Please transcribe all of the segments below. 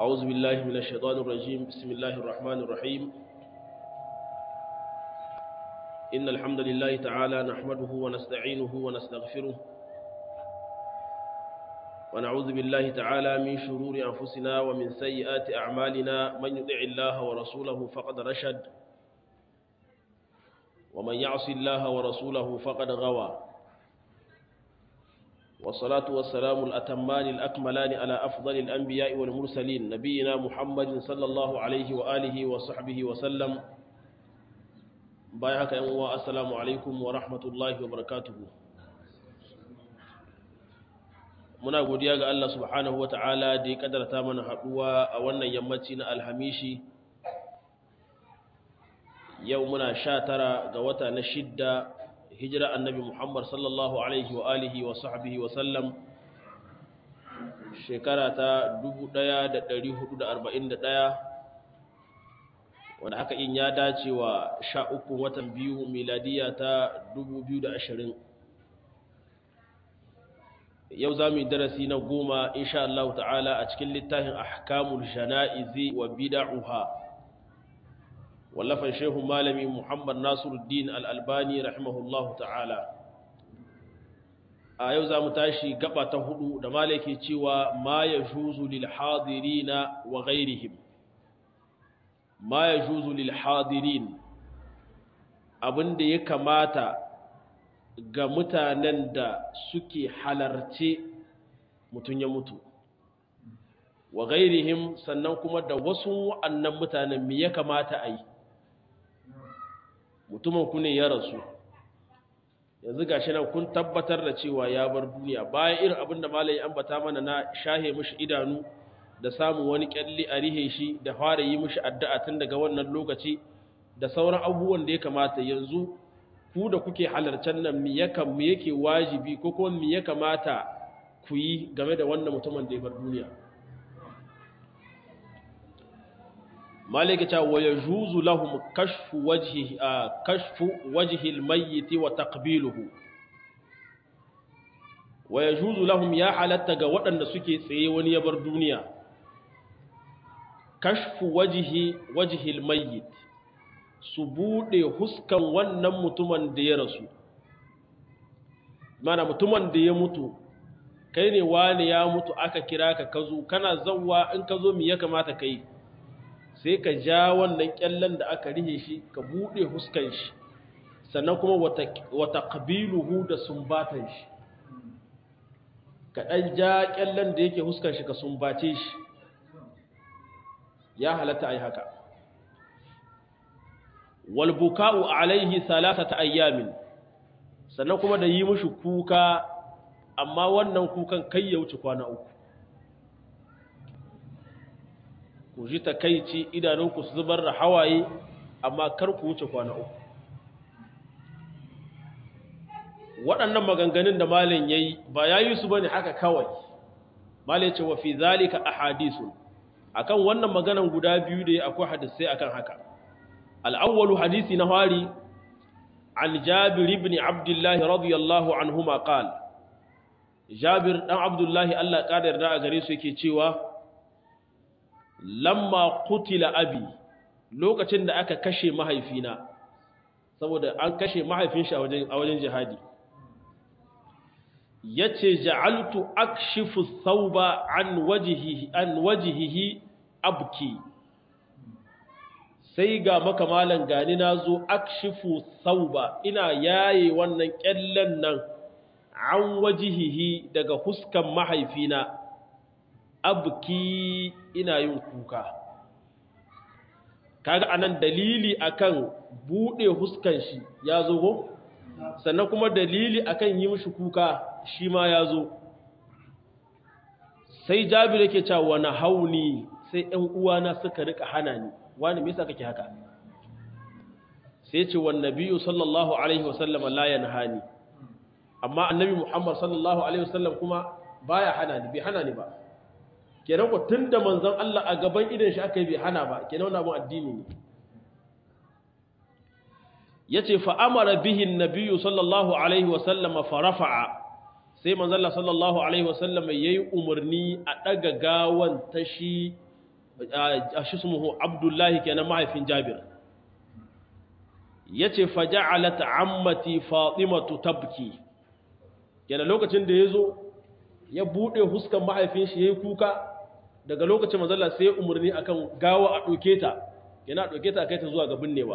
أعوذ بالله من الشيطان الرجيم بسم الله الرحمن الرحيم إن الحمد لله تعالى نحمده ونستعينه ونستغفره ونعوذ بالله تعالى من شرور أنفسنا ومن سيئات أعمالنا من يطع الله ورسوله فقد رشد ومن يعص الله ورسوله فقد غوى والصلاة والسلام الأتمان الأكملان على أفضل الأنبياء والمرسلين نبينا محمد صلى الله عليه وآله وصحبه وسلم بايعك يا السلام عليكم ورحمة الله وبركاته muna godiya ga Allah subhanahu wa ta'ala da ya kadarta mana haɗuwa a wannan yammaci na alhamishi yau muna sha tara ga wata na shidda hijira annabi Muhammad sallallahu alaihi wa alihi wa sahbihi wa sallam shekara ta 1441 wanda haka in ya dace wa sha uku watan biyu miladiya ta 2020 yau za mu yi darasi na goma insha Allah ta'ala a cikin littafin ahkamul jana'izi wa bida'uha wallafan shehu malami Muhammad Nasiruddin Al-Albani rahimahullahu ta'ala a yau za mu tashi gaba ta hudu da malaki cewa ma ya juzu lil hadirina wa ghairihim ma ya juzu lil hadirin abinda ya kamata ga mutanen da suke halarce mutum ya mutu wa gairihim sannan kuma da wasu wa'annan mutanen me ya kamata a yi mutumin ku ne ya rasu yanzu gashi nan kun tabbatar da cewa ya bar duniya bayan irin abin da malai ambata mana na shahe mishi idanu da samun wani kyalli a rihe shi da fara yi mishi addu'a tun daga wannan lokaci da sauran abubuwan da ya kamata yanzu ku da kuke halarcan nan mi yakan mi yake wajibi ko kuma mi ya kamata ku yi game da wannan mutumin da ya bar duniya malika ta wa yajuzu lahum kashfu wajhi kashfu wajhi almayyit wa taqbiluhu wa yajuzu lahum ya halatta ga waɗanda suke tsaye wani ya bar duniya kashfu wajhi wajhi almayyit su buɗe huskan wannan mutumin da ya rasu mana mutumin da ya mutu kai ne wani ya mutu aka kira ka kazo kana zawwa in ka zo mi ya kamata kai sai ka ja wannan kyallen da aka rihe shi ka buɗe huskan shi sannan kuma wata ƙabiluhu da sumbatan shi ka ɗan ja kyallen da yake huskan shi ka sumbace shi ya halatta a yi haka walbuka'u alaihi salasata ayyamin sannan kuma da yi mushi kuka amma wannan kukan kai ya wuce kwana uku ku ji takaici idanunku su zubar da hawaye amma kar ku wuce kwana uku waɗannan maganganun da malin yayi ba yayi su bane haka kawai malin ce wa fi zalika ahadisun akan wannan maganan guda biyu da akwai hadisai akan haka الأول حديث نهاري عن جابر بن عبد الله رضي الله عنهما قال جابر بن عبد الله الله قادر دا غري su yake cewa lamma qutila abi lokacin da aka kashe mahaifina saboda an kashe mahaifin shi a wajen a wajen jihadi yace ja'altu akshifu thawba an wajhihi an wajhihi abki sai ga makamalan gani na zo akshifu sauba ina yaye wannan kyallen nan an wajihihi daga huskan mahaifina abki ina yin kuka kaga anan dalili akan bude huskan shi ya zo go sannan kuma dalili akan yi mishi kuka shi ma ya zo sai jabir yake cewa na hauni sai ɗan uwana suka rika hana ni wani me yasa kake haka sai ce wan nabiyyu sallallahu alaihi wasallam la yanhani amma annabi muhammad sallallahu alaihi wasallam kuma baya hana ni bai hana ni ba kenan ko tunda manzon Allah a gaban idan shi aka yi bai hana ba kenan wannan abun addini ne yace fa amara bihi an-nabiyyu sallallahu alaihi wasallam fa rafa'a sai manzon Allah sallallahu alaihi wasallam yayi umarni a daga gawan tashi shi sumuhu abdullahi kenan mahaifin jabir ya ce faja'alat ammati fatimatu tabki kenan lokacin da ya zo ya buɗe huskan mahaifin shi ya yi kuka daga lokacin mazalla sai ya umarni akan gawa a ɗauke ta yana ɗauke ta kai ta zuwa ga binnewa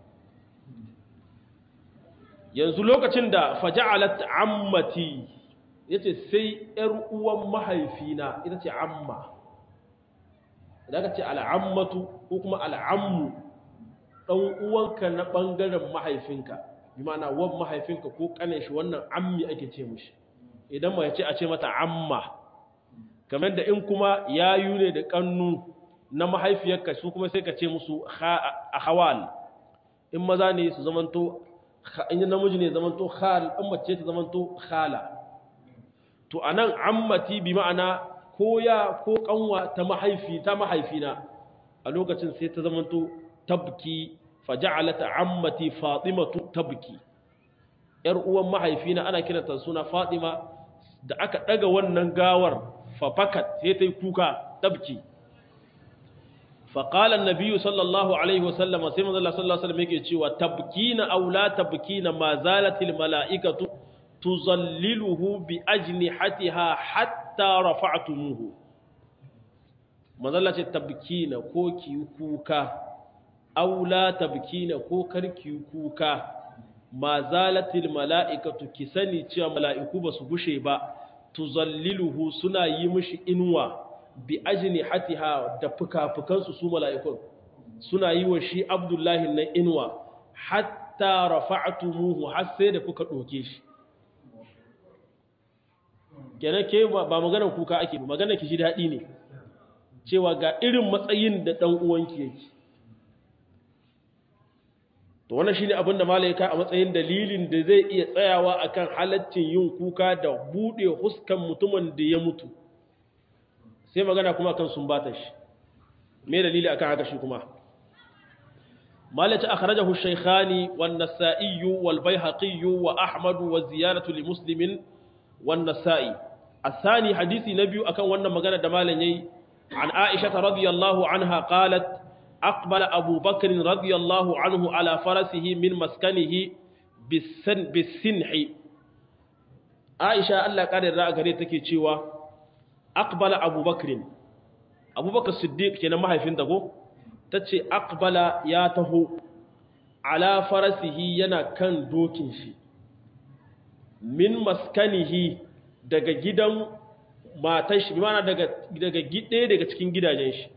yanzu lokacin da faja'alat ammati yace sai ‘yar uwan mahaifina ita ce amma idan ka ce al'ammatu ko kuma al'ammu ɗan uwanka na ɓangaren mahaifinka bi mana wan mahaifinka ko ƙanin shi wannan ammi ake ce mushi idan ma ce a ce mata amma kamar da in kuma yayu ne da ƙannu na mahaifiyarka su kuma sai ka ce musu a hawal in maza ne su zamanto in namiji ne zamanto khal in mace ta zamanto khala to anan ammati bi ma'ana ko ya ko kanwa ta mahaifi ta mahaifina a lokacin sai ta zamanto tabki faja'alat ammati fatimatu tabki yar uwan mahaifina ana kiranta suna fatima da aka daga wannan gawar fafakat sai ta yi kuka tabki فقال النبي صلى الله عليه وسلم سيما الله صلى الله عليه وسلم yake cewa tabkina aw la tabkina ma zalat al malaikatu tuzalliluhu bi ajnihatiha hatta rafa'tumuhu manzalla ce tabkina ko ki kuka aw la tabkina ko karki kuka ma zalat al malaikatu ki sani cewa mala'iku basu gushe ba tuzalliluhu suna yi mishi inwa bi ajini hatiha da fuka-fukansu su mala'ikun suna yi wa shi abdullahi na inuwa hatta rafa'atumuhu har sai da kuka ɗoke shi kenan ke ba maganar kuka ake ba maganar ki ji daɗi ne cewa ga irin matsayin da ɗan uwanki yake to wannan shine abin da malaika a matsayin dalilin da zai iya tsayawa akan halaccin yin kuka da buɗe huskan mutumin da ya mutu sai magana kuma kan sumbata shi me dalili akan haka shi kuma malaka akhrajahu shaykhani wan nasa'i wal baihaqi wa ahmad wa ziyaratu li muslimin wan nasa'i asani hadisi na biyu akan wannan magana da malan yayi an aisha radhiyallahu anha qalat aqbala abu bakr radhiyallahu anhu ala farasihi min maskanihi bisin bisinhi aisha Allah kare da gare take cewa aqbala abubakrin abubakar siddiq kenan mahaifin dago tace aqbala ya taho ala farasihi yana kan dokin shi min maskanihi daga gidan matan shi bimana daga daga gide daga cikin gidajen shi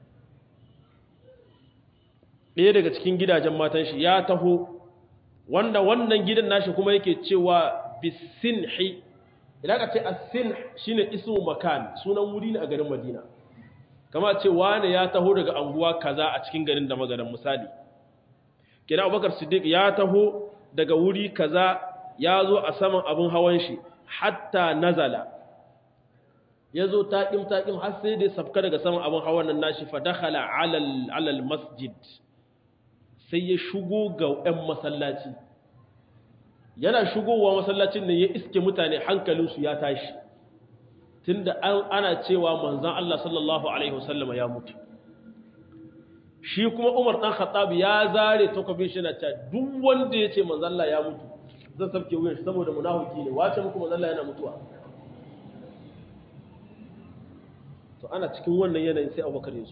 ɗaya daga cikin gidajen matan shi ya taho wanda wannan gidan nashi kuma yake cewa bisinhi idan ka ce asin shine ismu makan sunan wuri ne a garin Madina kama ce wane ya taho daga anguwa kaza a cikin garin da magaran misali kina Abubakar Siddiq ya taho daga wuri kaza ya zo a saman abin hawan shi hatta nazala ya zo taƙim taƙim har sai da safka daga saman abin hawan nan nashi fa dakhala alal alal masjid sai ya shigo ga 'yan masallaci yana shigowa masallacin ne ya iske mutane hankalinsu ya tashi tunda ana cewa manzan Allah sallallahu alaihi wasallama ya mutu shi kuma Umar dan Khattab ya zare takobin shi na ta duk wanda ya ce manzan Allah ya mutu zan sabke wuyan shi saboda munafiki ne wace muku manzan Allah yana mutuwa to ana cikin wannan yanayin sai Abubakar ya zo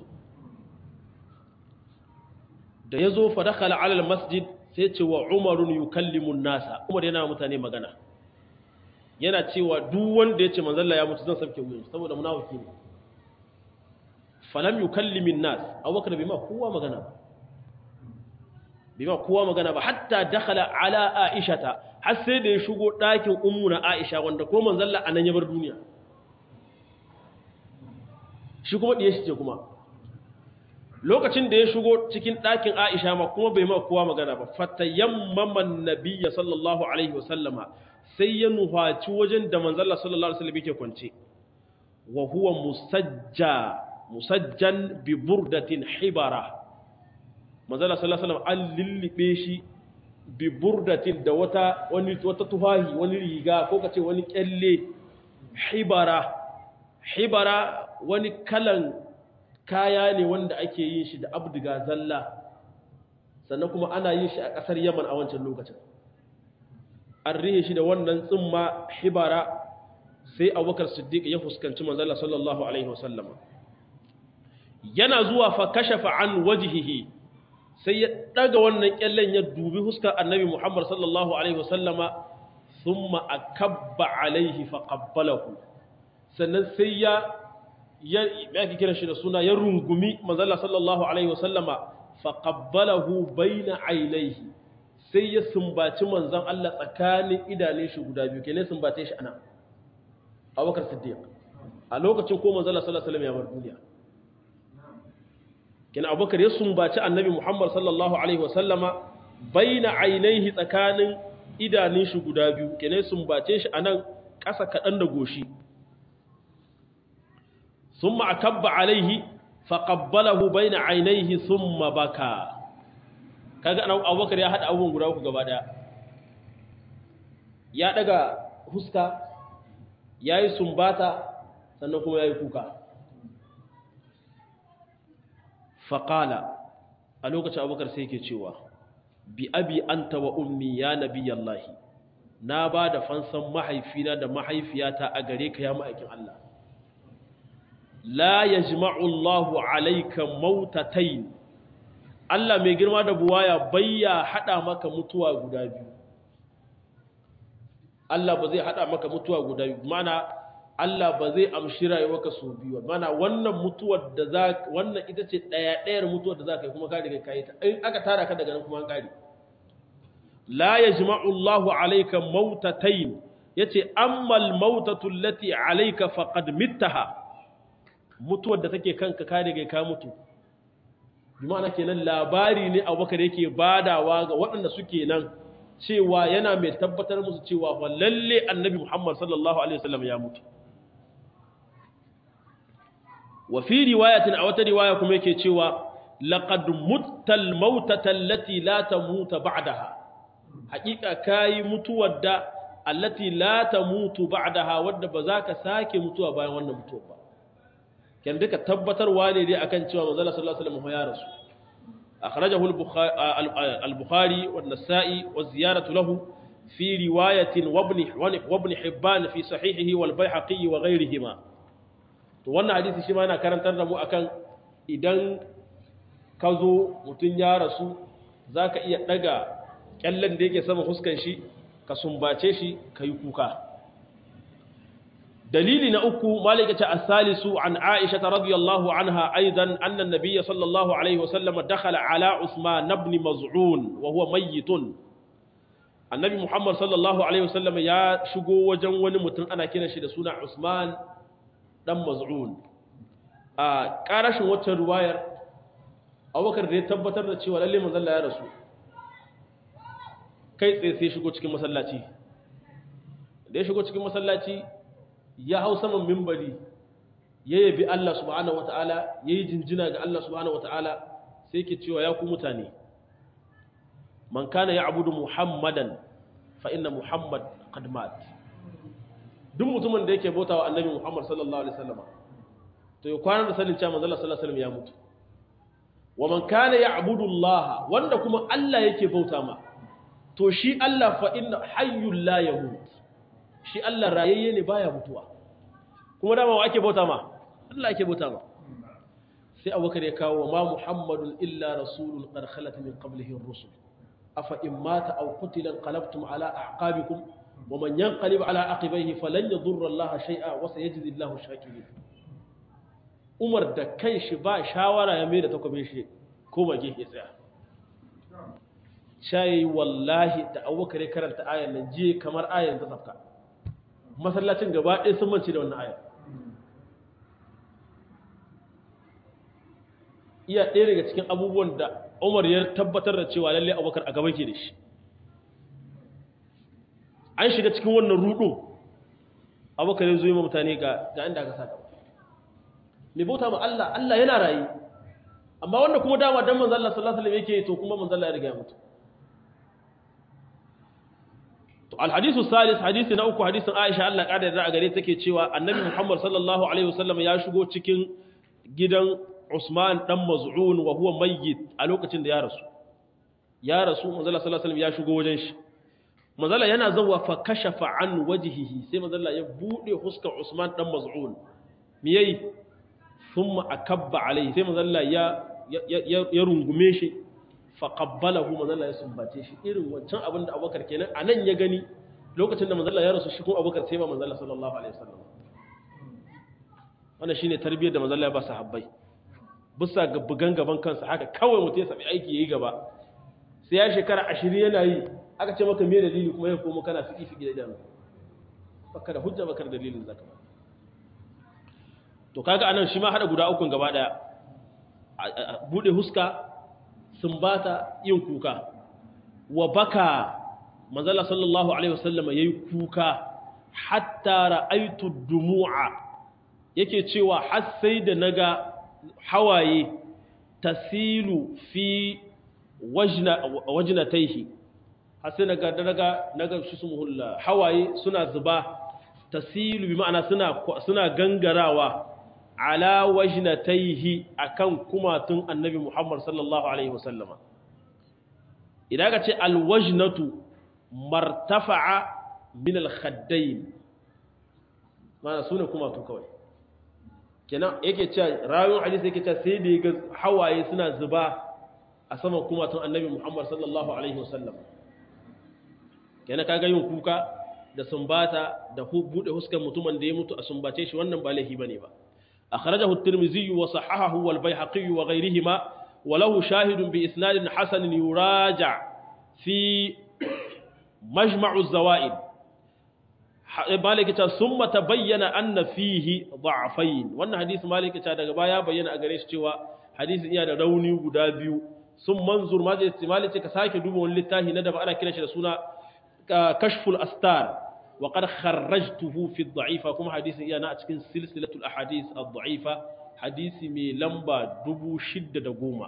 da ya zo fa dakhala ala al-masjid sai ce wa umarun yukallimun nasa umar yana mutane magana yana cewa duk wanda ya ce manzalla ya mutu zan sabke wuyan saboda munafiki ne falam yukallimin nas abubakar bai ma kowa magana ba bai ma kowa magana ba hatta dakhala ala aishata har sai da ya shigo ɗakin ummu na aisha wanda ko manzalla anan ya bar duniya shi kuma diye shi ce kuma lokacin da ya shigo cikin ɗakin Aisha ma kuma bai ma kowa magana ba fatayammaman nabiyya sallallahu alaihi wasallama sai ya nuhaci wajen da manzalla sallallahu alaihi wasallam yake kwance wa huwa musajja musajjan bi burdatin hibara manzalla sallallahu alaihi wasallam an lillibe shi bi burdatin da wata wani wata tufahi wani riga ko kace wani kyalle hibara hibara wani kalan kaya ne wanda ake yin shi da abdiga zalla sannan kuma ana yin shi a ƙasar yaman a wancan lokacin an rihe shi da wannan tsimma hibara sai abubakar siddiq ya fuskanci manzala sallallahu alaihi wasallama yana zuwa fa kashafa an wajihihi sai ya daga wannan kyallen ya dubi huskar annabi muhammad sallallahu alaihi wasallama thumma akabba alaihi fa qabbalahu sannan sai ya ya yake kira shi da suna ya rungumi manzala sallallahu alaihi wasallama fa qabbalahu baina ainihi sai ya sumbaci manzon Allah tsakanin idanun shi guda biyu kenan sumbace shi ana Abubakar Siddiq a lokacin ko manzon Allah sallallahu alaihi wasallam ya bar duniya kenan Abubakar ya sumbaci Annabi Muhammad sallallahu alaihi wasallama baina ainihi tsakanin idanun shi guda biyu kenan sumbace shi anan ƙasa kaɗan da goshi ثم أكب عليه فقبله بين عينيه ثم بكى kaga an Abubakar ya hada abubuwan guda uku gaba daya ya daga huska yayi sumbata sannan kuma yayi kuka faqala a lokacin Abubakar sai yake cewa bi abi anta wa ummi ya nabiyallahi na ba da fansan mahaifina da mahaifiyata a gare ka ya ma'aikin Allah la yajma'u Allahu alayka mautatayn Allah mai girma da buwaya bayya hada maka mutuwa guda biyu Allah ba zai hada maka mutuwa guda biyu mana Allah ba zai amshi rayuwarka so biyu mana wannan mutuwar da za wannan ita ce daya dayar mutuwar da za ka yi kuma ka riga kai ta in aka tara ka daga nan kuma an kare la yajma'u Allahu alayka mautatayn yace amma al-mautatu allati alayka faqad mittaha mutuwar da take kanka ka riga ka mutu bi ma'ana kenan labari ne Abubakar yake badawa ga waɗanda suke nan cewa yana mai tabbatar musu cewa fa lalle Annabi Muhammad sallallahu alaihi wasallam ya mutu wa fi riwayatin a wata riwaya kuma yake cewa laqad muttal mautata allati la tamuta ba'daha haƙiƙa kayi mutuwar da allati la tamutu ba'daha wadda ba za ka sake mutuwa bayan wannan mutuwar ba kan duka tabbatarwa ne dai akan cewa manzo sallallahu alaihi wasallam ya rasu akhrajahu al-bukhari wa an-nasa'i wa ziyaratu lahu fi riwayatin wa ibn wa ibn hibban fi sahihihi wal baihaqi wa ghayrihima to wannan hadisi shi ma yana karantar da mu akan idan ka zo mutun ya rasu zaka iya daga kyallen da yake sama huskan shi ka sumbace shi ka yi kuka dalili na uku malika ta asalisu an aisha ta radiyallahu anha aidan annan nabiyya sallallahu alaihi wasallam dakhala ala usman ibn maz'un wa huwa mayyitun annabi muhammad sallallahu alaihi wasallam ya shigo wajen wani mutum ana kiran shi da suna usman dan maz'un a karashin waccan ruwayar abubakar da ya tabbatar da cewa lalle manzon ya rasu kai tsaye sai shigo cikin masallaci da ya shigo cikin masallaci ya hau saman mimbari ya yabi Allah subhanahu wata'ala ya yi jinjina ga Allah subhanahu wata'ala sai ke cewa ya ku mutane man kana ya abudu muhammadan fa inna muhammad qad mat duk mutumin da yake bauta wa annabi muhammad sallallahu alaihi wasallam to ya kwana da sanin cewa manzo sallallahu alaihi wasallam ya mutu wa man kana ya abudu Allah wanda kuma Allah yake bauta ma to shi Allah fa inna hayyul la yamut shi Allah rayayye ne baya mutuwa kuma dama wa ake bauta ma Allah ake bauta ma sai Abubakar ya kawo ma Muhammadun illa rasulun qad khalat min qablihi ar-rusul afa in mata aw qutila qalabtum ala a'qabikum wa man yanqalib ala aqibayhi falan yadurra Allah shay'a wa sayajzi Allahu shakirin Umar da kanshi ba shawara ya mai da takobin shi ko mage ya tsaya shayi wallahi da abubakar ya karanta ayan nan jiye kamar ayan ta safka masallacin gaba ɗaya sun mance da wannan ayan iya ɗaya daga cikin abubuwan da umar ya tabbatar da cewa lalle abubakar a gaba ke da shi an shiga cikin wannan rudu abubakar ya zo yi mutane ga inda aka sa gaba mai bauta ma Allah Allah yana rayu amma wanda kuma dama dan manzo Allah sallallahu alaihi wasallam yake to kuma manzo Allah ya riga ya mutu الحديث الثالث حديث na uku hadisin Aisha Allah kada da gare take cewa Annabi Muhammad sallallahu alaihi wasallam ya shigo cikin gidan Usman dan Maz'un wa huwa mayyit a lokacin da ya rasu ya rasu manzala sallallahu alaihi wasallam ya shigo wajen shi manzala yana zawa fa kashafa an wajhihi sai manzala ya bude huskar Usman dan Maz'un me yayi thumma akabba alaihi sai manzala ya ya rungume shi fa qabbalahu manzala ya sumbace shi irin wancan abin da Abubakar kenan anan ya gani lokacin da manzala ya rasu shi kuma Abubakar sai ba manzala sallallahu alaihi wasallam wannan shine tarbiyyar da manzala ya ba sahabbai bisa ga bugan gaban kansa haka kawai mutum ya sami aiki yayi gaba sai ya shekara ashirin yana yi aka ce maka me dalili kuma ya komo kana fiki fiki da idanu baka da hujja baka da dalilin zaka ba to kaga anan shi ma hada guda ukun gaba daya bude huska sumbata yin kuka wa baka manzala sallallahu alaihi wasallam yayi kuka hatta ra'aytu dumu'a yake cewa har sai da naga hawaye tasilu fi wajnataihi har sai naga daga naga shi sumuhulla hawaye suna zuba tasilu bi ma'ana suna suna gangarawa ala wajnataihi akan kumatun annabi Muhammad sallallahu alaihi wasallama idan ka ce alwajnatu martafa'a min alkhaddain ma'ana sune kumatu kawai kenan yake cewa rayuwar hadisi yake cewa sai da ya ga hawaye suna zuba a saman kumatun annabi Muhammad sallallahu alaihi wasallam kenan kaga yin kuka da sumbata da bude huskan mutumin da ya mutu a sumbace shi wannan ba laifi bane ba akhrajahu at-tirmidhi wa sahahahu wal bayhaqi wa ghayrihima wa lahu shahidun bi isnadin hasan yuraja fi majma'u az-zawaid maliki ta summa tabayyana anna fihi da'afain wannan hadisi maliki ta daga baya bayyana a gare shi cewa hadisin iya da rauni guda biyu sun manzur ma zai istimali ce ka sake duba wani littafi na da ba ana kira shi da suna kashful astar wa qad kharrajtuhu fi dha'ifa kuma hadisin iya na a cikin silsilatul ahadith ad-dha'ifa hadisi mai lamba 6010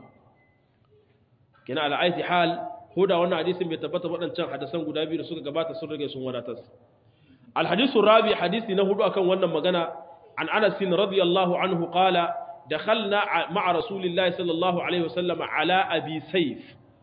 kina ala aiti hal huda wannan hadisin bai tabbata waɗancan hadisan guda biyu da suka gabata sun rage sun wadatar الحديث الرابع حديث نهدو أكن ونن مغنى عن أنس رضي الله عنه قال دخلنا مع رسول الله صلى الله عليه وسلم على أبي سيف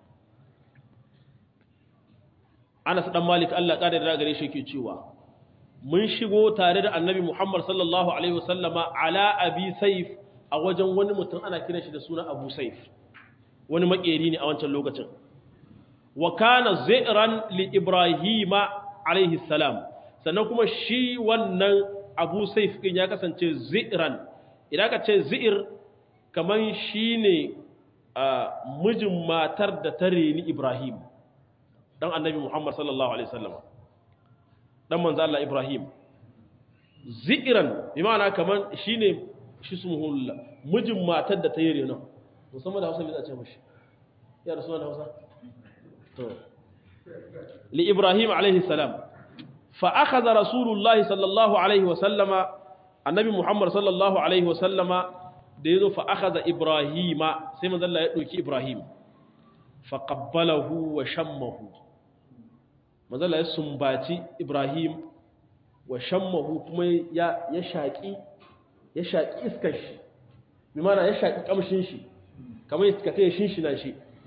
أنس دم مالك الله قال da gare shi yake cewa mun shigo tare da annabi Muhammad sallallahu alaihi wasallama ala abi saif a wajen wani mutum ana kiran shi da suna Abu Saif wani makeri ne a wancan lokacin wa kana zairan li Ibrahima alaihi salam sannan kuma shi wannan abu saif ɗin ya kasance zi'iran idan ka ce zi'ir kamar shi ne mijin matar da ta reni ibrahim ɗan annabi muhammad sallallahu alaihi sallama ɗan manzo Allah ibrahim zi'iran bi ma'ana kamar shi ne shi su muhulla mijin matar da ta yi renon musamman da hausa mai zace mashi ya rasu da hausa to li ibrahim alaihi salam فأخذ رسول الله صلى الله عليه وسلم النبي محمد صلى الله عليه وسلم ديزو فأخذ إبراهيم سيما ذا الله يدوكي إبراهيم فقبله وشمه ماذا الله يسنباتي إبراهيم وشمه كما يشاكي يشاكي إسكش بمعنى يشاكي كمشنشي كما يسكتي يشنشناشي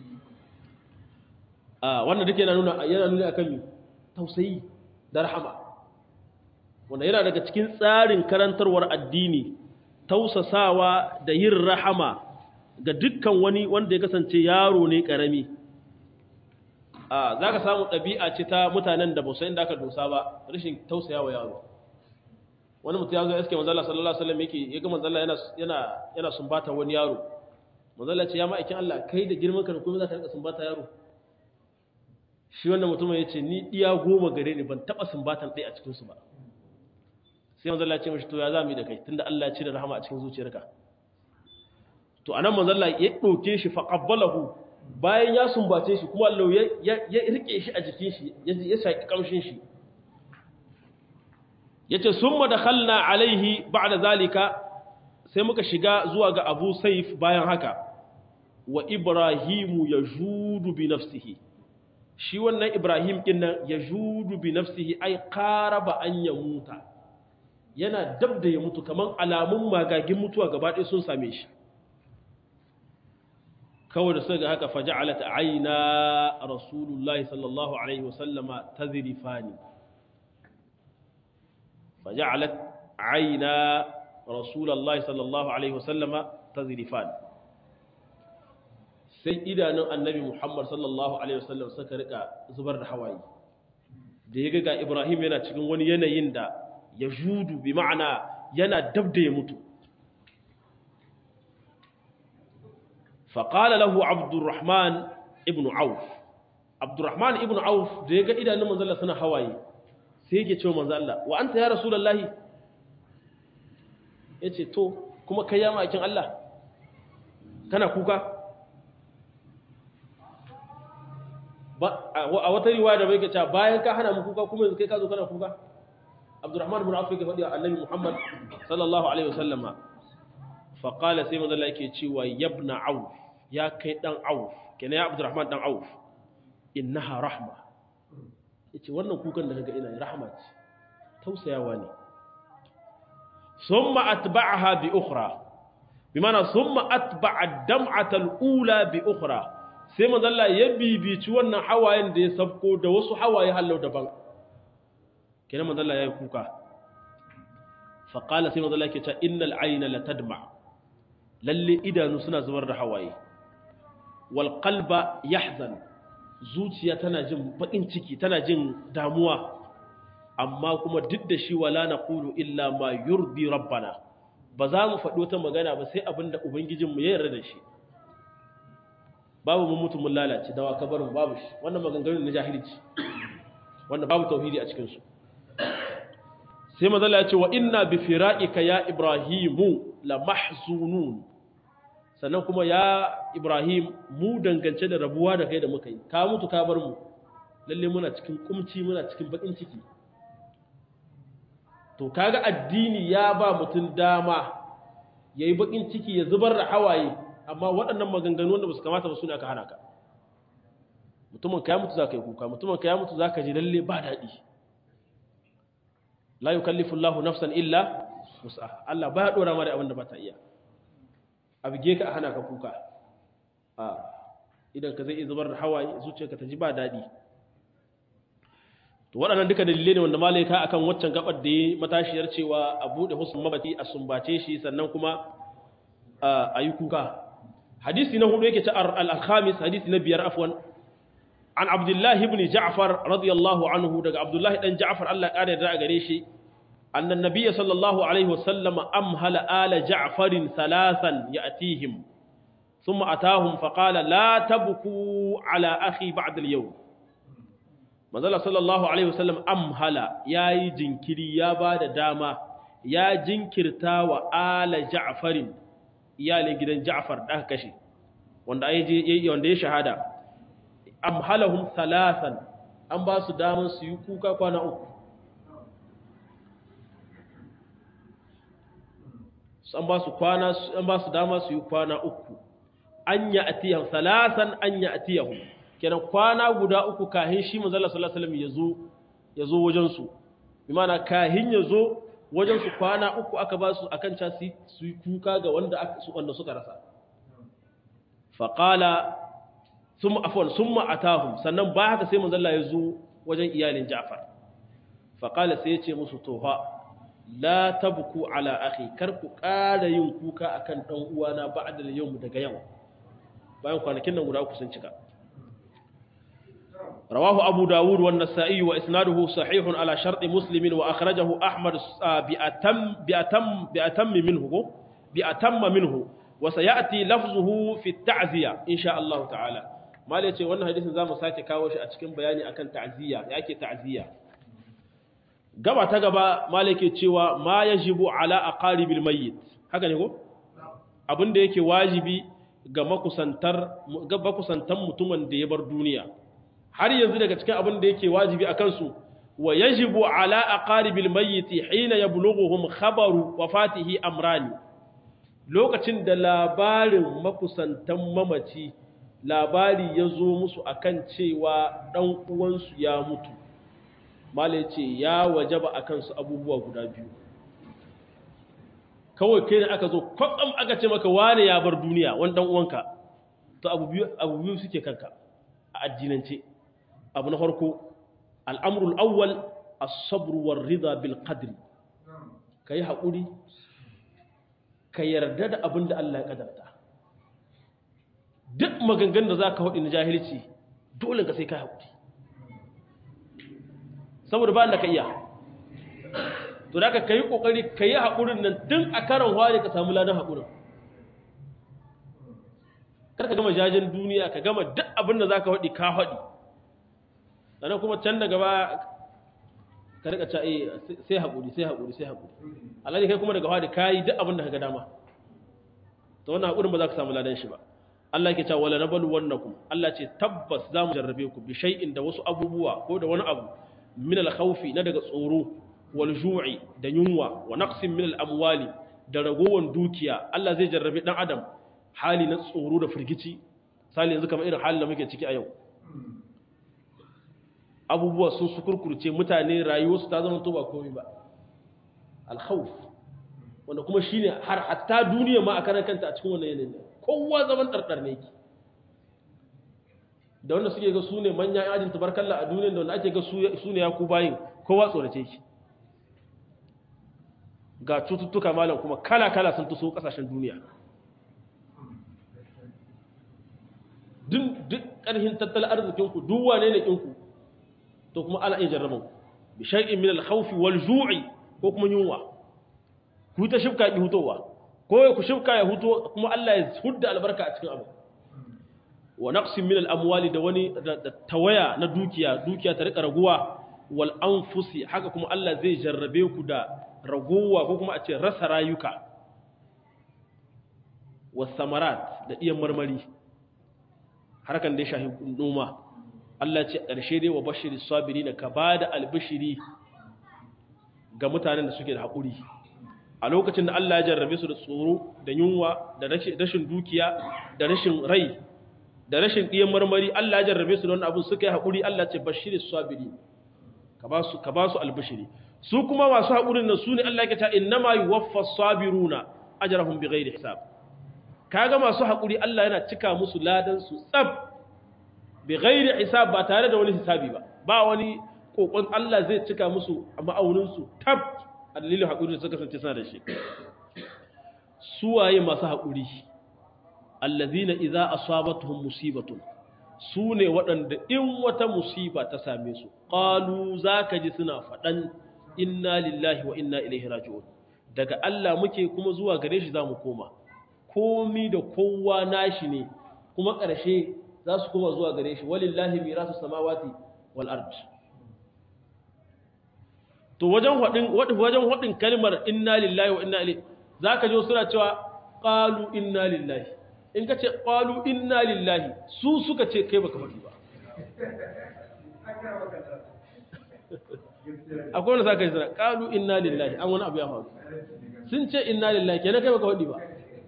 آه وانا ديك yana nuna yana nuna akan tausayi da rahama wanda yana daga cikin tsarin karantarwar addini tausasawa da yin rahama ga dukkan wani wanda ya kasance yaro ne karami a za ka samu ɗabi'a ce ta mutanen da bausa inda aka dosa ba rashin tausaya wa yaro wani mutum ya zo iske manzala sallallahu alaihi wasallam yake ya ga manzala yana yana yana sumbata wani yaro manzala ce ya ma'aikin Allah kai da girman ka kuma za ka rika sumbata yaro shi wannan mutumin ya ce ni iya goma gare ni ban taɓa sumbatan ɗaya a cikinsu ba sai manzo Allah ya ce mashi to ya zami da kai tunda Allah ya cire rahama a cikin zuciyarka to anan manzo Allah ya ɗauke shi fa qabbalahu bayan ya sumbace shi kuma Allah ya ya rike shi a jikin shi ya saki kamshin shi yace summa dakhalna alaihi ba'da zalika sai muka shiga zuwa ga Abu Saif bayan haka wa Ibrahimu yajudu bi nafsihi shi wannan Ibrahim ɗin nan ya judu bi nafsihi ai qaraba an ya muta yana dab da ya mutu kaman alamun magagin mutuwa gaba ɗaya sun same shi kawai da suka ga haka faja'alat aina rasulullahi sallallahu alaihi wasallama tazrifani faja'alat aina rasulullahi sallallahu alaihi wasallama tazrifani sai idanun annabi Muhammad sallallahu alaihi wasallam suka rika zubar da hawaye da ya ga Ibrahim yana cikin wani yanayin da ya judu bi ma'ana yana dab da ya mutu faƙala lahu abdurrahman ibn auf abdurrahman ibn auf da ya ga idanun manzalla suna hawaye sai yake cewa manzalla wa anta ya rasulallahi ya ce to kuma kai ya ma'aikin Allah kana kuka a wata riwaya da bai ka cewa bayan ka hana mu kuka kuma yanzu kai ka zo kana kuka abdurrahman ibn auf yake faɗi wa annabi muhammad sallallahu alaihi wasallama fa qala sai manzo Allah yake cewa yabna auf ya kai dan auf kenan ya abdurrahman dan auf innaha rahma yace wannan kukan da kaga ina rahma ce tausayawa ne thumma atba'aha bi ukhra bimana thumma atba'a dam'ata al-ula bi ukhra sai manzalla ya bibici wannan hawayen da ya sabko da wasu hawaye hallau daban kenan manzalla ya yi kuka faƙala sai manzalla ke ta innal aina la tadma lalle idanu suna zubar da hawaye wal qalba yahzan zuciya tana jin bakin ciki tana jin damuwa amma kuma duk da shi wala naqulu illa ma yurdi rabbana ba za mu faɗi wata magana ba sai abinda ubangijinmu ya yarda da shi babu mun mutum mun lalace dawa kabarin babu shi wannan maganganun na jahilci wanda babu tauhidi a cikin su sai mazalla ya ce wa inna bi firaqika ya ibrahimu la mahzunun sannan kuma ya ibrahim mu dangance da rabuwa da kai da muka yi ka mutu ka bar mu lalle muna cikin kumci muna cikin bakin ciki to kaga addini ya ba mutum dama yayi bakin ciki ya zubar da hawaye amma waɗannan maganganu wanda ba su kamata ba su ne aka hana ka mutumin ka ya mutu za ka yi kuka mutumin ka ya mutu za ka ji lalle ba daɗi la yi kallifin lahu nafsan illa musa Allah ba ya ɗora mara abin da ba ta iya a bige ka a hana ka kuka a idan ka zai iya zubar da hawaye zuciyarka ta ji ba daɗi to waɗannan duka dalilai ne wanda malai ka akan waccan gabar da ya matashiyar cewa a buɗe husn mabati a sumbace shi sannan kuma a yi kuka hadisi na hudu yake ta al-khamis hadisi na biyar afwan an abdullahi ibn ja'far radiyallahu anhu daga abdullahi dan ja'far Allah kare da gare shi annan nabiyyi sallallahu alaihi wasallam amhala ala ja'farin thalathan ya'tihim thumma atahum faqala la tabku ala akhi ba'da al-yawm manzala sallallahu alaihi wasallam amhala yayi jinkiri ya bada dama ya jinkirta wa ala ja'farin iyalin gidan Ja'far da aka kashe wanda ai wanda ya shahada amhalahum thalathan an ba su daman su yi kuka kwana uku an ba su kwana an ba su dama su yi kwana uku an ya atiyahum thalathan an ya atiyahum kenan kwana guda uku kahin shi manzo Allah sallallahu alaihi wasallam yazo yazo wajen su bi ma'ana kahin yazo wajen su kwana uku aka ba su akan ca su yi kuka ga wanda wanda suka rasa faƙala sun afon sun ma'atahun sannan ba haka sai manzalla ya zo wajen iyalin ja'far faƙala sai ya ce musu tofa la tabku ala akhi kar ku ƙara yin kuka akan ɗan uwana ba'da yau daga yau bayan kwanakin nan guda uku sun cika رواه أبو داود والنسائي وإسناده صحيح على شرط مسلم وأخرجه أحمد بأتم, بأتم, بأتم منه بأتم منه وسيأتي لفظه في التعزية إن شاء الله تعالى ما ليتي وانا حديث زامو ساكي كاوش أتكين بياني أكن تعزية يأكي تعزية قبع تقبع ما ليكي تشوى ما يجب على أقارب الميت هكذا نقول abin da yake wajibi ga makusantar ga makusantan mutumin da ya bar duniya har yanzu daga cikin abin da yake wajibi a kansu wa yajibu ala aqaribil mayyiti hina yablughuhum khabaru wafatihi amrani lokacin da labarin makusantan mamaci labari ya zo musu akan cewa dan uwansu ya mutu malai ce ya wajaba akan su abubuwa guda biyu kawai kai ne aka zo kwatsam aka ce maka wane ya bar duniya wani dan uwanka to abu biyu abu biyu suke kanka a addinance abu na farko al'amrul awwal as-sabr war rida bil qadri kai haƙuri ka yarda da abin da Allah ya kadarta duk maganganun da za ka haɗi na jahilci dole ka sai ka haƙuri saboda ba da ka iya to da ka yi ƙoƙari ka yi haƙurin nan tun a karan ware ka samu ladan haƙurin kar ka gama jajen duniya ka gama duk abin da za ka haɗi ka haɗi sannan kuma can daga ba ka rika ca sai haƙuri sai haƙuri sai haƙuri alhaji kai kuma daga haɗi ka yi duk abin da ka ga dama to wannan haƙurin ba za ka samu ladan shi ba Allah ke cewa wala nabalu wannakum Allah ce tabbas za mu jarrabe ku bi shay'in da wasu abubuwa ko da wani abu min al-khawfi na daga tsoro wal ju'i da yunwa wa naqsin min al-amwali da ragowan dukiya Allah zai jarrabe dan adam hali na tsoro da firgici sali yanzu kamar irin halin da muke ciki a yau abubuwa sun su kurkurce mutane rayuwarsu ta zama to ba komai ba al-khawf wanda kuma shine har hatta duniya ma a karan kanta a cikin wannan yanayin kowa zaman ɗarɗar ne ki da wanda suke ga su ne manyan ajin tabarkalla a duniya da wanda ake ga su ne ya ku bayin kowa tsorace ki ga cututtuka malam kuma kala-kala sun tuso ƙasashen duniya duk ƙarhin tattalin arzikinku duk wane ne ƙinku to kuma ala iya jarraban ku bi shay'in min al-khawfi wal ju'i ko kuma yunwa ku ta shifka ki hutowa ko ku shifka ya huto kuma Allah ya hudda albarka a cikin abu wa naqsin min al-amwali da wani da tawaya na dukiya dukiya ta rika raguwa wal anfusi haka kuma Allah zai jarrabe ku da raguwa ko kuma a ce rasa rayuka was samarat da iyan marmari harkan da ya shahi noma Allah ce ƙarshe dai wa bashiri sabirina ka bada albishiri ga mutanen da suke da haƙuri a lokacin da Allah ya jarrabe su da tsoro da yunwa da rashin dukiya da rashin rai da rashin ɗiyan marmari Allah ya jarrabe su da wannan abin suka yi haƙuri Allah ce bashiri sabiri ka ba su ka ba su albishiri su kuma masu haƙurin nan su ne Allah ya ce innama yuwaffa sabiruna ajrahum bighairi hisab kaga masu haƙuri Allah yana cika musu ladan su tsab bighairi hisab ba tare da wani hisabi ba ba wani kokon Allah zai cika musu a ma'aunin su tab a dalilin haƙuri da suka kasance suna da shi suwaye masu haƙuri allazina idza asabatuhum musibatun su ne waɗanda in wata musiba ta same su qalu zaka ji suna faɗan inna lillahi wa inna ilaihi raji'un daga Allah muke kuma zuwa gare shi zamu koma komi da kowa nashi ne kuma ƙarshe za su koma zuwa gare shi walillahi mirasu samawati wal ard to wajen hadin wajen hadin kalmar inna lillahi wa inna ilaihi zaka ji suna cewa qalu inna lillahi in ka ce qalu inna lillahi su suka ce kai baka faɗi ba akwai wanda zaka yi suna qalu inna lillahi an wani abu ya faru sun ce inna lillahi kenan kai baka faɗi ba